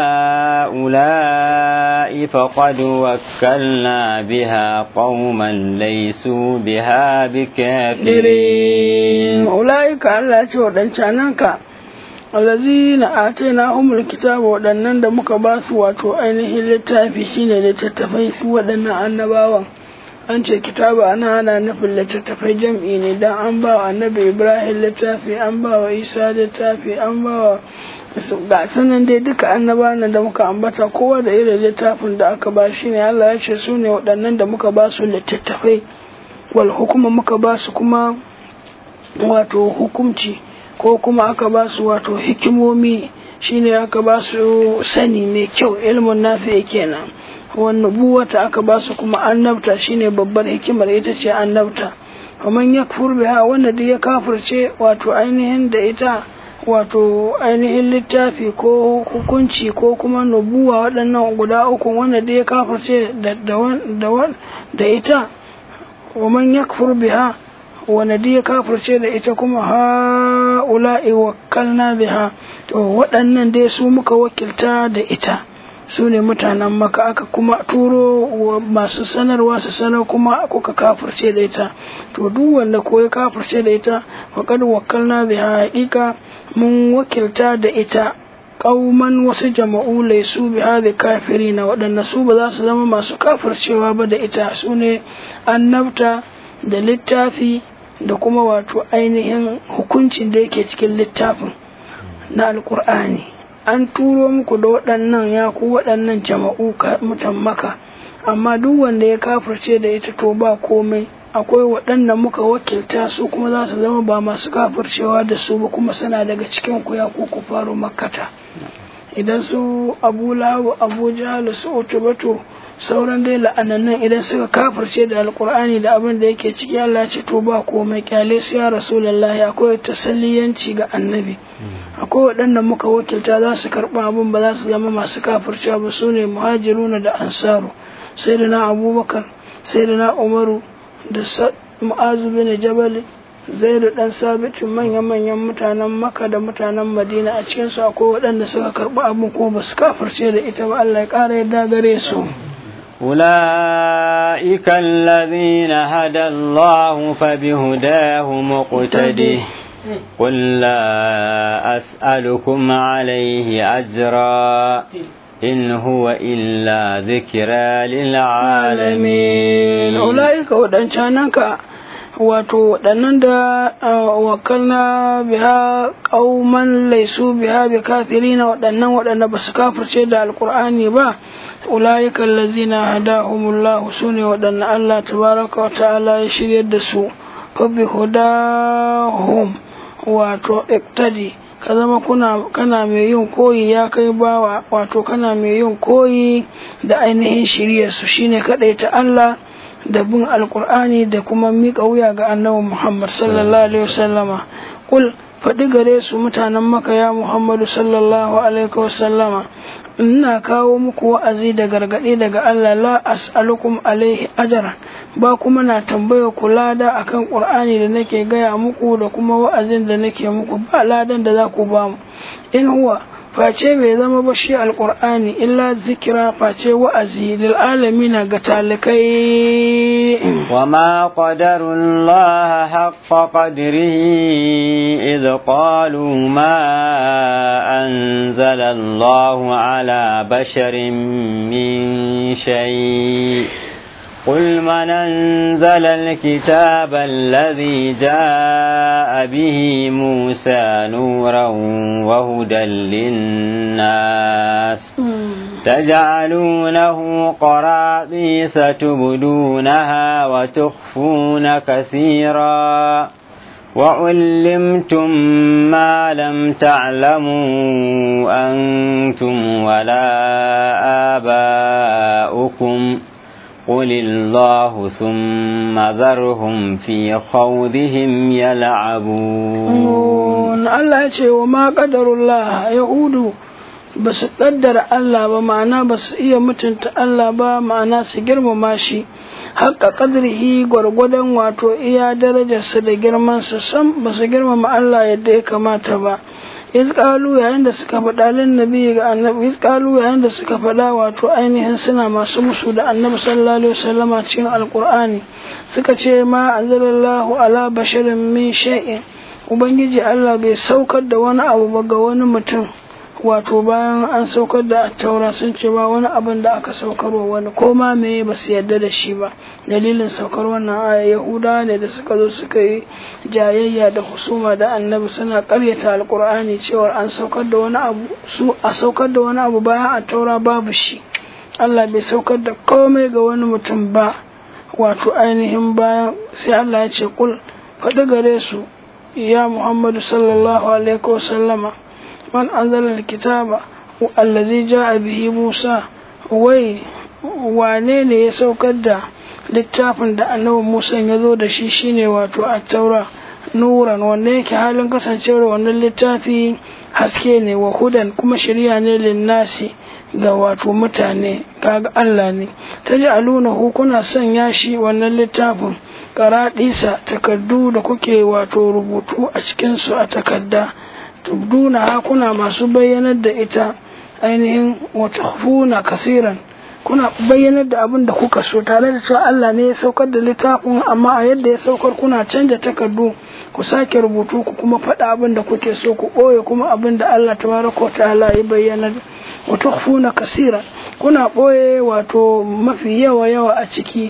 هؤلاء فقد وكلنا بها قوما ليسوا بها بكافرين أولئك الله ودنشانك allazina atainahumul kitaba waɗannan da muka ba su wato ainihin littafi shine littattafai su waɗannan annabawan an ce kitaba ana ana nufin littattafai jam'i ne dan an ba wa annabi ibrahim littafi an ba wa isa littafi an ba wa ga sanan dai duka annabawan da muka ambata kowa da irin littafin da aka ba shi ne Allah ya ce su ne waɗannan da muka ba su littattafai wal hukuma muka ba su kuma wato hukumci ko kuma aka ba su wato hikimomi shine aka ba su sani mai kyau ilmin nafi kenan wannan buwata aka ba su kuma annabta shine babbar hikimar ita ce annabta kaman ya biha wanda da ya kafirce wato ainihin da ita wato ainihin littafi ko hukunci ko kuma nubuwa waɗannan guda uku wanda da ya kafirce da ita wa man yakfur biha wanda duk ya kafirce da ita kuma ha'ula'i wakkalna biha to waɗannan dai su muka wakilta da ita su ne mutanen maka aka kuma turo masu sanarwa su sanar kuma kuka kafirce da ita to duk wanda ko ya kafirce da ita faqad wakkalna biha haqiqa mun wakilta da ita kauman wasu jama'u laisu bi hadhi kafirina waɗanda su ba za su zama masu kafircewa ba da ita su ne annabta da littafi da kuma wato ainihin hukuncin da yake cikin littafin na alkur'ani an turo muku da waɗannan ya ku waɗannan jama'u mutan maka amma duk wanda ya kafirce da ita to ba komai akwai waɗanda muka wakilta su kuma za su zama ba masu kafircewa da su ba kuma suna daga cikin ku ya ku ku faro makkata idan su abu lahu abu jahal su utubatu sauran dai la'anannan idan suka kafirce da alkur'ani da abin da yake ciki Allah ce to ba komai kyale su ya rasulullahi akwai tasalliyanci ga annabi akwai waɗanda muka wakilta za su karɓi abin ba za su zama masu kafircewa ba su ne muhajiruna da ansaru sai da na abubakar sai da na umaru da mu'azu bin jabal zai da ɗan sabitin manya-manyan mutanen maka da mutanen madina a cikinsu akwai waɗanda suka karɓi abin ko ba su kafirce da ita ba Allah ya ƙara yadda gare su أولئك الذين هدى الله فبهداه مقتده قل لا أسألكم عليه أجرا إن هو إلا ذكرى للعالمين أولئك ودنشانك wato waɗannan da wakalna biha ƙauman laisu biha bi kafirina waɗannan waɗanda ba su kafirce da alƙur'ani ba ulaika allazina hadahumullah sune waɗanda Allah tabaraka wa ta'ala ya shiryar da su fa bi hudahum wato iktadi ka zama kuna kana mai yin koyi ya kai bawa wato kana mai yin koyi da ainihin shiryar su shine ta Allah da bin alkur'ani da kuma miƙa wuya ga annabi Muhammad sallallahu alaihi wasallama kul faɗi gare su mutanen maka ya Muhammadu sallallahu alaihi wasallama ina kawo muku wa'azi da gargaɗi daga Allah la as'alukum alaihi ajran ba kuma na tambaya ku lada akan Qur'ani da nake gaya muku da kuma wa'azin da nake muku ba ladan da za ku ba mu in huwa face bai zama ba shi alqur'ani illa zikira face wa'azi lil alamin ga talikai wa ma qadarullah haqqa qadrihi idh qalu ma anzala Allah ala basharin min shay قل من أنزل الكتاب الذي جاء به موسى نورا وهدى للناس تجعلونه قراطيس تبدونها وتخفون كثيرا وعلمتم ما لم تعلموا أنتم ولا آباؤكم قل الله ثم ذرهم في خوضهم يلعبون الله يقول وما قدر الله يهود بس قدر الله بمعنى بس إيه متنت الله بمعنى سجرم ماشي haka kadrihi gwargwadon wato iya darajarsa da girmansa sam ba su girmama Allah yadda ya kamata ba iz qalu yayin da suka faɗa lin nabi ga annabi iz qalu yayin da suka faɗa wato ainihin suna masu musu da annabi sallallahu alaihi wasallama cikin alqur'ani suka ce ma anzalallahu ala basharin min shay'in ubangiji Allah bai saukar da wani abu ba ga wani mutum wato bayan an saukar da taura sun ce ba wani abin da aka saukar wa wani ko ma me ba su yarda da shi ba dalilin saukar wannan aya yahuda ne da suka zo suka yi jayayya da husuma da annabi suna karyata alkur'ani cewa an saukar da wani abu su a saukar da wani abu bayan a taura babu shi Allah bai saukar da komai ga wani mutum ba wato ainihin bayan sai Allah ya ce kul faɗi gare su ya Muhammadu sallallahu alaihi wasallama man anzala alkitaba allazi ja'a bihi Musa wai wane ne ya saukar da littafin da annabi Musa ya zo da shi shine wato at-taura nuran wanda yake halin kasancewar wannan littafi haske ne wa hudan kuma shirya ne linnasi ga wato mutane kaga Allah ne taj'alunahu kuna sanya shi wannan littafin karaɗisa takardu da kuke wato rubutu a cikinsu a takarda tubduna ha kuna masu bayyanar da ita ainihin wata hufuna kasiran kuna bayyanar da abin da kuka so tare da cewa Allah ne ya saukar da littafin amma a yadda ya saukar kuna canja takardu ku sake rubutu ku kuma faɗa abin da kuke so ku ɓoye kuma abin da Allah tabaraka wa ta'ala ya bayyana wa tukhfuna kasira kuna ɓoye wato mafi yawa yawa a ciki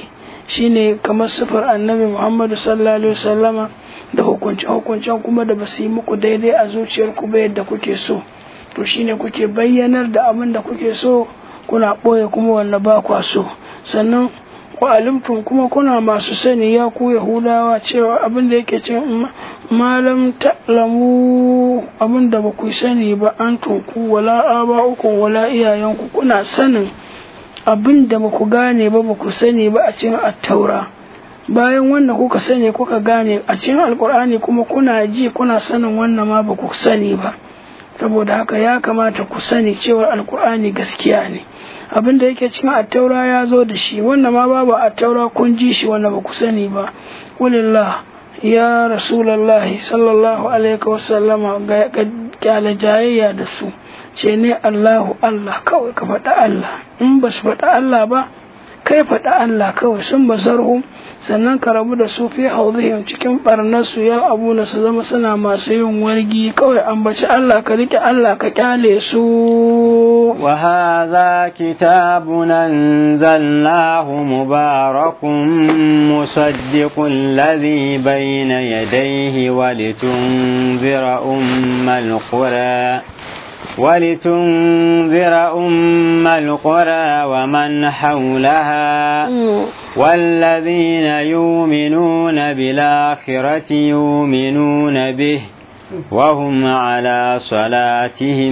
shine kamar sifar annabi Muhammadu sallallahu alaihi wasallama da hukunce-hukuncen kuma da basu yi muku daidai a zuciyarku ba yadda kuke so to shine kuke bayyanar da abin da kuke so kuna ɓoye kuma wanda ba kwa so sannan wa alimtum kuma kuna masu sani ya ku yahudawa cewa abin da yake cin malam ta'lamu abin da ba ku sani ba an tunku wala aba'ukum wala iyayenku kuna sanin abin da ba ku gane ba ba ku sani ba a cikin attaura bayan wannan kuka sani kuka gane a cikin alkur'ani kuma kuna ji kuna sanin wannan ma ba ku sani ba saboda haka ya kamata ku sani cewa alkur'ani gaskiya ne abin da yake cikin attaura ya zo da shi wannan ma babu attaura kun ji shi wanda ba ku sani ba walillah ya rasulallahi sallallahu alaihi wasallama ga kyale jayayya da su ce ne allahu allah kawai ka faɗa allah in ba su faɗa allah ba kai faɗa allah kawai sun ba zarhu sannan ka rabu da su fi hauzihim cikin barnarsu ya abu na su zama suna masu yin wargi kawai ambaci Allah ka rike Allah ka kyale su wa hadha kitabun anzalnahu mubarakun musaddiqul ladhi bayna yadayhi wa litunzira ummal qura ولتنذر أم القرى ومن حولها والذين يؤمنون بالآخرة يؤمنون به وهم على صلاتهم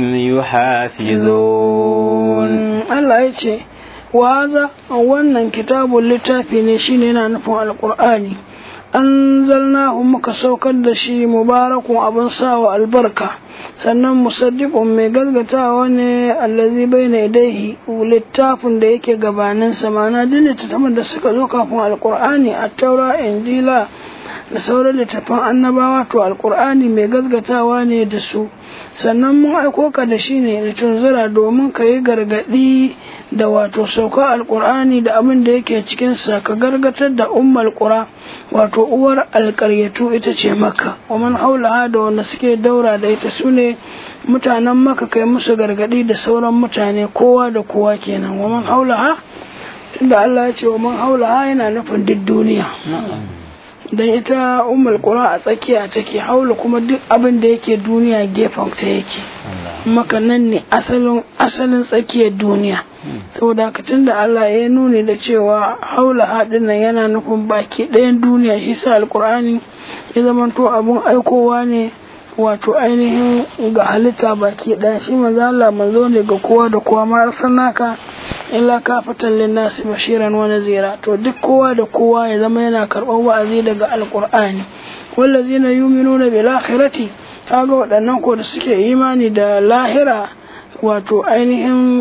يحافظون الله يتي وهذا wannan kitabun littafi ne shine yana nufin alqur'ani anzalnahu muka saukar da shi mubarakun abin sawa albarka sannan musaddiqun mai galgatawa ne allazi baina idaihi littafin da yake gabanin sa ma'ana duk littattafan da suka zo kafin alqur'ani at-taura injila da sauran littattafan annabawa to alqur'ani mai galgatawa ne da su sannan mun aiko ka da shi ne litunzira domin ka yi gargadi da wato sauka alqur'ani da abin da yake cikin sa ka gargatar da ummal qura wato uwar alƙaryatu ita ce makka wa man haulaha da wanda suke daura da ita su ne mutanen maka kai musu gargadi da sauran mutane kowa da kowa kenan wa man haulaha tunda Allah ya ce wa man haulaha yana nufin duk duniya dan ita ummul qura a tsakiya take haula kuma duk abin da yake duniya gefen ta yake maka nan ne asalin asalin tsakiyar duniya saboda haka tunda Allah ya nuni da cewa haula haɗin nan yana nufin baki ɗayan duniya shi sa alkur'ani ya zamanto abun aikowa ne wato ainihin ga halitta baki ɗaya shi manzo Allah manzo ne ga kowa da kowa ma arsalnaka illa kafatan linnasi bashiran wa nazira to duk kowa da kowa ya zama yana karɓar wa'azi daga alkur'ani wallazina yu'minuna bil akhirati kaga waɗannan ko da suke imani da lahira wato ainihin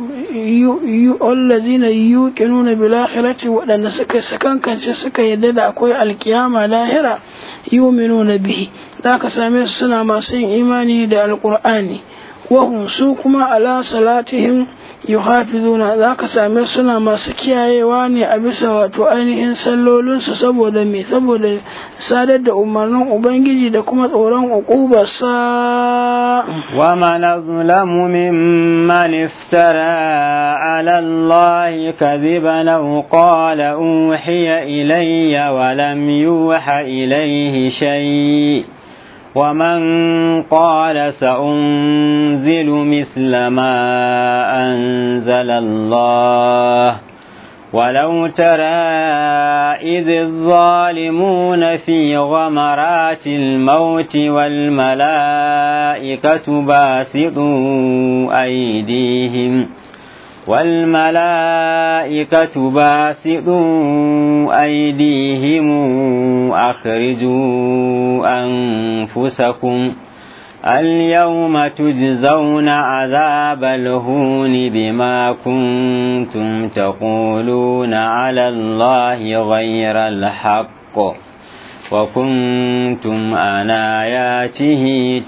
allazina yuqinuna bil akhirati waɗanda suka sakankance suka yadda da akwai alkiyama lahira yu'minuna bihi zaka same su suna masu yin imani da alqur'ani wa su kuma ala salatihim yuhafizuna zaka same suna masu kiyayewa ne a bisa wato ainihin sallolinsu saboda me saboda sadar da umarnin ubangiji da kuma tsoron uqubarsa wa man azlamu mimman iftara ala allahi kadhiban aw qala uhiya ilayya wa lam yuha ilayhi shay' ومن قال سأنزل مثل ما أنزل الله ولو ترى إذ الظالمون في غمرات الموت والملائكة باسطوا أيديهم والملائكة باسطوا أيديهم أخرجوا أنفسكم اليوم تجزون عذاب الهون بما كنتم تقولون على الله غير الحق وكنتم عن آياته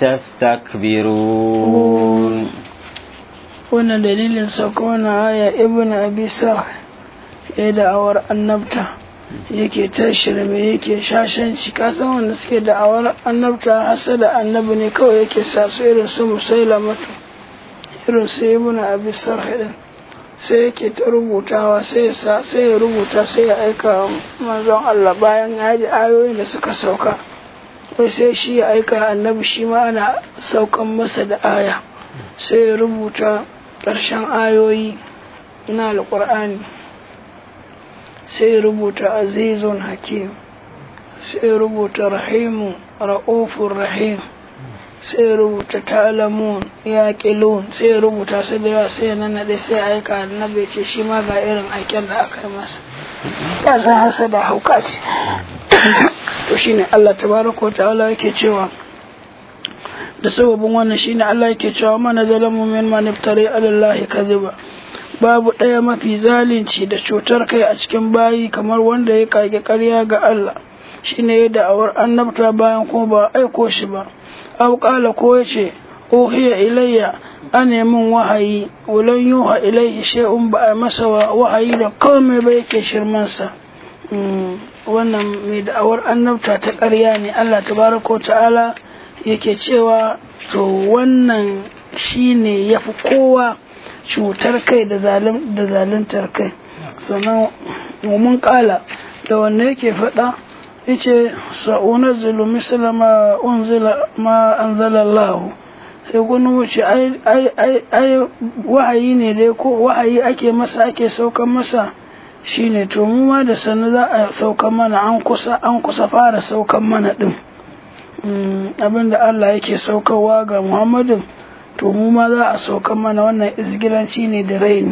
تستكبرون wannan dalilin sauka wannan aya ibn abi sa ya da'awar annabta yake ta shirme yake shashanci kasan wanda suke da'awar annabta hasa da annabi ne kawai yake sa su irin su musailamatu irin su ibn abi sarh din sai yake ta rubutawa sai ya sai ya rubuta sai ya aika manzon Allah bayan ya ji ayoyin da suka sauka wai sai shi ya aika annabi shi ma ana saukan masa da aya sai ya rubuta ƙarshen ayoyi na alƙur'ani sai ya rubuta azizun hakim sai ya rubuta rahimu ra'ufur rahim sai rubuta talamun ya kilun sai rubuta su da yawa sai nan da sai aika annabi ce shi ma ga irin aiken da aka yi masa ya san hasa da hauka ce to shine Allah tabaraka wa ta'ala yake cewa da sababin wannan shine Allah yake cewa mana zalamu min man iftari ala Allah kadhiba babu ɗaya mafi zalunci da cutar kai a cikin bayi kamar wanda ya kage ƙarya ga Allah shine ya da'awar annabta bayan kuma ba aiko shi ba aw qala ko yace uhiya ilayya an min wahayi walan yuha ilayhi shay'un ba a masa wahayi da komai ba yake shirman sa wannan mai da'awar annabta ta ƙarya ne Allah tabaraka ta'ala yake cewa to wannan shine yafi kowa cutar kai da zaluntar kai sannan mun kala da wanne yake faɗa yace sa'unazzilu misla ma unzila ma anzala Allah sai gunu wuce ai ai ai ai wahayi ne dai ko wahayi ake masa ake saukan masa shine to mu ma da sanu za a saukan mana an kusa an kusa fara saukan mana din abinda Allah yake saukarwa ga Muhammadin to mu ma za a saukan mana wannan izgilanci ne da raini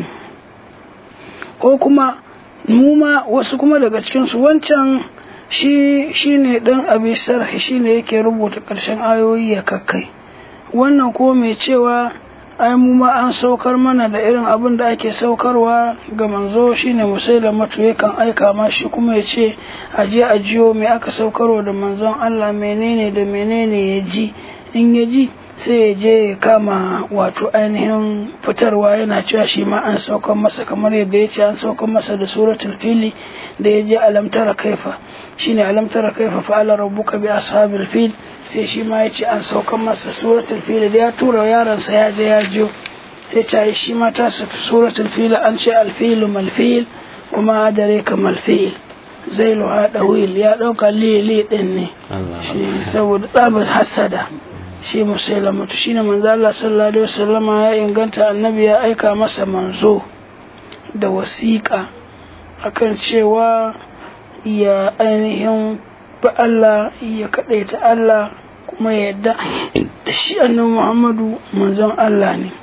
ko kuma mu ma wasu kuma daga cikinsu wancan shi shi ne ɗan abi sarhi shi ne yake rubuta ƙarshen ayoyi ya kakkai wannan ko mai cewa ai mu ma an saukar mana da irin abin da ake saukarwa ga manzo shine musailamatu yakan aika ma shi kuma ya ce a je a jiyo me aka saukarwa da manzon Allah menene da menene ya ji in ya ji sai ya je ya kama wato ainihin fitarwa yana cewa shi ma an saukar masa kamar yadda ya ce an saukar masa da suratul fili da ya je alamtara kaifa shine alamtara kaifa fa'ala rabbuka bi ashabil fil sai shi ma ya ce an saukar masa suratul fil da ya tura yaronsa ya je ya jiyo ya ce shi ma ta suratul fil an ce alfilu malfil kuma dare ka malfil zai luha wil ya ɗauka lili ɗin ne saboda tsabar hasada shi musailamatu shine manzo Allah sallallahu alaihi wasallama ya inganta annabi ya aika masa manzo da wasiƙa akan cewa ya ainihin ba Allah ya kaɗaita Allah kuma ya yadda da shi annabi Muhammadu manzon Allah ne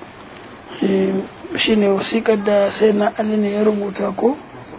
shine wasiƙar da sai na Ali ne ya rubuta ko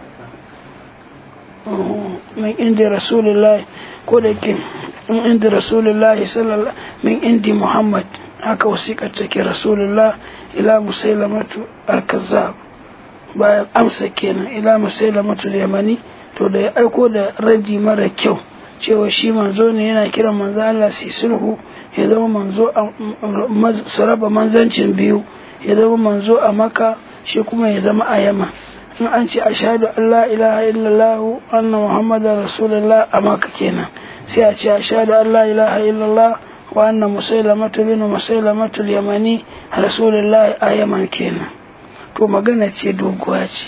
min inda rasulullahi ko da ke min inda rasulullahi sallallahu min indi muhammad haka wasiƙar take rasulullah ila musailamatu al-kazzab bayan amsa kenan ila musailamatu yamani to da ya aiko da raji mara kyau cewa shi manzo ne yana kiran manzo Allah su sulhu ya zama manzo su raba manzancin biyu ya zama manzo a maka shi kuma ya zama a yama in an ce ashhadu an la ilaha illallah anna muhammadar rasulullah a maka kenan sai a ce ashhadu an la ilaha illallah wa anna musailamatu bin musailamatu yamani rasulullah a yaman kenan to magana ce doguwa ce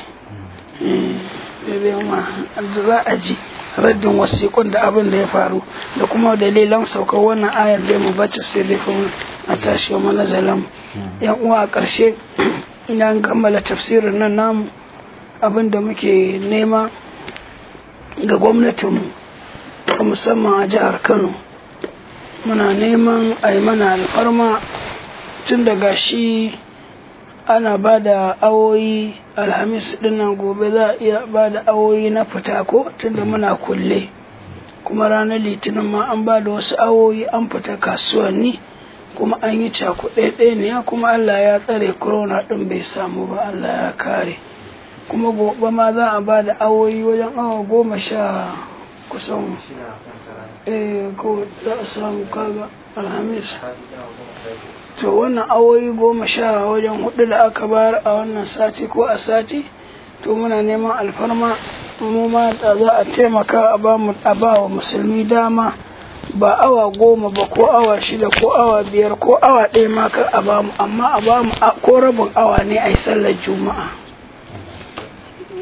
za a ji raddin wasiƙun da abin da ya faru da kuma dalilan saukar wannan ayar da mu bacci sai dai kuma a tashi wa manazalam yan uwa a ƙarshe idan kammala tafsirin nan namu abin da muke nema ga gwamnatinmu musamman a jihar kano muna neman a yi mana alfarma tun daga shi ana ba da awoyi alhamis dinnan gobe za a iya ba da awoyi na fita ko tunda muna kulle kuma ranar litinin ma an ba da wasu awoyi an fita kasuwanni kuma an yi cakuɗe ne kuma allah ya tsare corona ɗin bai samu ba allah ya kare kuma gobe ma za a ba da awoyi wajen awa goma sha kusan eh ko za a samu kaga alhamis to wannan awoyi goma sha wajen hudu da aka bayar a wannan sati ko a sati to muna neman alfarma mu ma da za a taimaka a ba wa musulmi dama ba awa goma ba ko awa shida ko awa biyar ko awa ɗaya ma kar a bamu amma a bamu ko rabin awa ne a yi sallar juma'a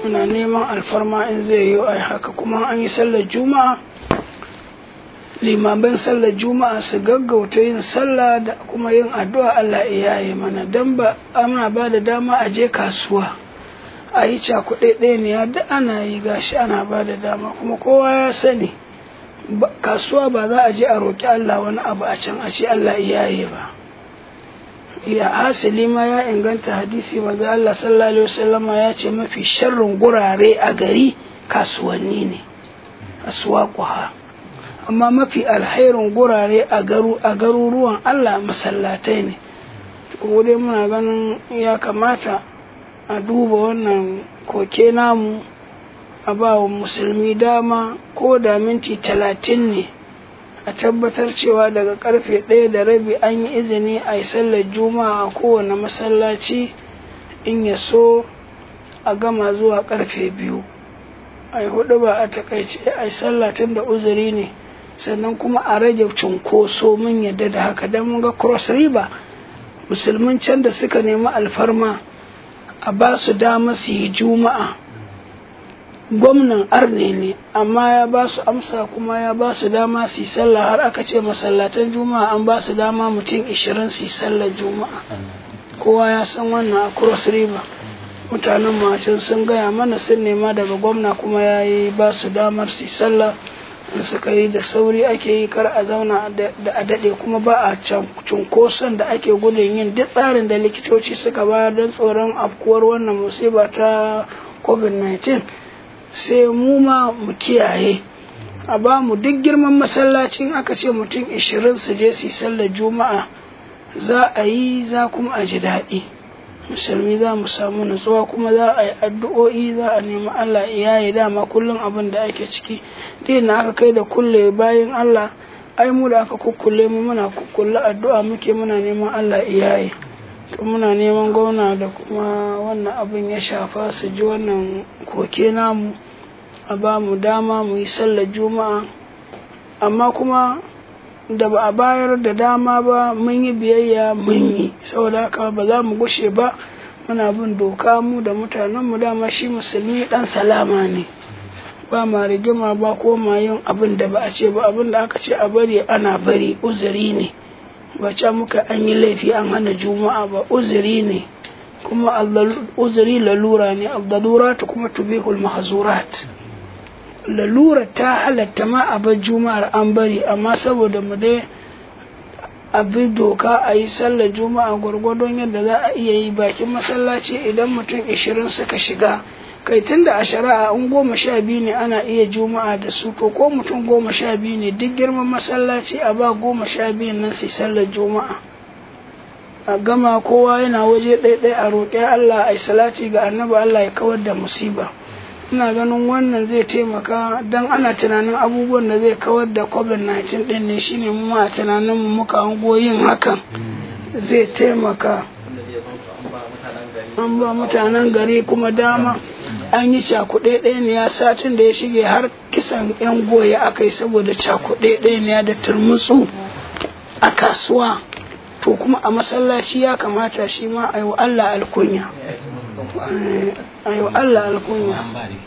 muna neman alfarma in zai yi ai haka kuma an yi sallar juma'a limaman sallar juma'a su gaggauta yin sallah da kuma yin addu'a Allah ya yi mana don ba ana ba da dama a je kasuwa a yi cakuɗe ɗaya ne da ana yi gashi ana ba da dama kuma kowa ya sani kasuwa ba za a je a roƙi Allah wani abu a can a ce Allah ya yi ba ya hasili ma ya inganta hadisi maza Allah sallallahu alaihi wasallama ya ce mafi sharrin gurare a gari kasuwanni ne aswaquha amma mafi alherin gurare a garu a garuruwan Allah masallatai ne ko dai muna ganin ya kamata a duba wannan koke namu a ba wa musulmi dama ko da minti talatin ne a tabbatar cewa daga karfe ɗaya da rabi an yi izini a yi sallar juma'a a kowane masallaci in ya so a gama zuwa karfe biyu a yi hudu ba a takaice a yi sallah tun da uzuri ne sannan kuma a rage cunkoso mun yadda da haka don mun ga cross river musulmin can da suka nemi alfarma a ba su dama su yi juma'a gwamnan arne ne amma ya ba su amsa kuma ya ba su dama su yi sallah har aka ce masallatan juma'a an ba su dama mutum ishirin su yi sallar juma'a kowa ya san wannan a cross river mutanen macin sun gaya mana sun nema daga gwamna kuma ya yi ba su damar su yi sallah in suka yi da sauri ake yi kar a zauna da a daɗe kuma ba a cunkoson da ake gudun yin duk tsarin da likitoci suka bayar don tsoron afkuwar wannan musiba ta covid-19 sai mu ma mu kiyaye a ba mu duk girman masallacin aka ce mutum ishirin su je su yi sallar juma'a za a yi za kuma a ji daɗi musulmi za mu samu nutsuwa kuma za a yi addu'o'i za a nemi Allah ya yi dama kullum abin da ake ciki dai na aka kai da kulle bayan Allah ai mu da aka kukkulle mu muna kukkulle addu'a muke muna neman Allah ya yi to muna neman gwamna da kuma wannan abin ya shafa su ji wannan koke namu a ba mu dama mu yi sallar juma'a amma kuma da ba a bayar da dama ba mun yi biyayya mun yi saboda haka ba za mu gushe ba muna bin doka mu da mutanen mu dama shi musulmi dan salama ne ba ma rigima ba ko ma yin abin da ba a ce ba abin da aka ce a bari ana bari uzuri ne ba ca muka an yi laifi an hana juma'a ba uzuri ne kuma uzuri lalura ne al-daluratu kuma tubihul mahzurat lalura ta halatta ma a bar juma'ar an bari amma saboda mu dai a bi doka a yi sallar juma'a gwargwadon yadda za a iya yi bakin masallaci idan mutum ishirin suka shiga kai tun da a shari'a in goma sha biyu ne ana iya juma'a da su to ko mutum goma sha biyu ne duk girman masallaci a ba goma sha biyun nan su sallar juma'a a gama kowa yana waje ɗaiɗai a roƙi Allah a yi salati ga annabi Allah ya kawar da musiba ina ganin wannan zai taimaka don ana tunanin abubuwan da zai kawar da covid-19 ɗin ne shine mu ma tunanin mu muka hango yin hakan zai taimaka an ba mutanen gari kuma dama an yi cakuɗe ɗaya satin da ya shige har kisan 'yan goya aka yi saboda cakuɗe ɗaya da turmutsu a kasuwa to kuma a masallaci ya kamata shi ma a yi wa Allah alkunya a yi wa Allah alkunya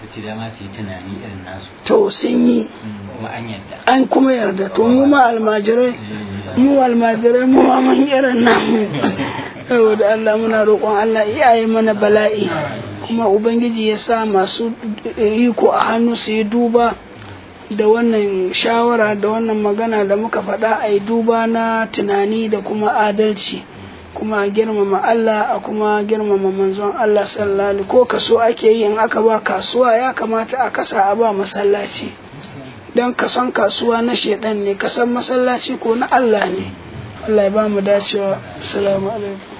to sun yi an kuma yarda to mu ma almajirai mu almajirai mu ma mun irin namu saboda Allah muna roƙon Allah iyaye mana bala'i kuma ubangiji ya sa masu iko a hannu su yi duba da wannan shawara da wannan magana da muka faɗa a yi duba na tunani da kuma adalci kuma a girmama Allah a kuma girmama manzon Allah sallallahu ko kaso ake yi in aka ba kasuwa ya kamata a kasa a ba masallaci don kason kasuwa na shedan ne kasan masallaci ko na Allah ne Allah ya ba mu dacewa assalamu alaikum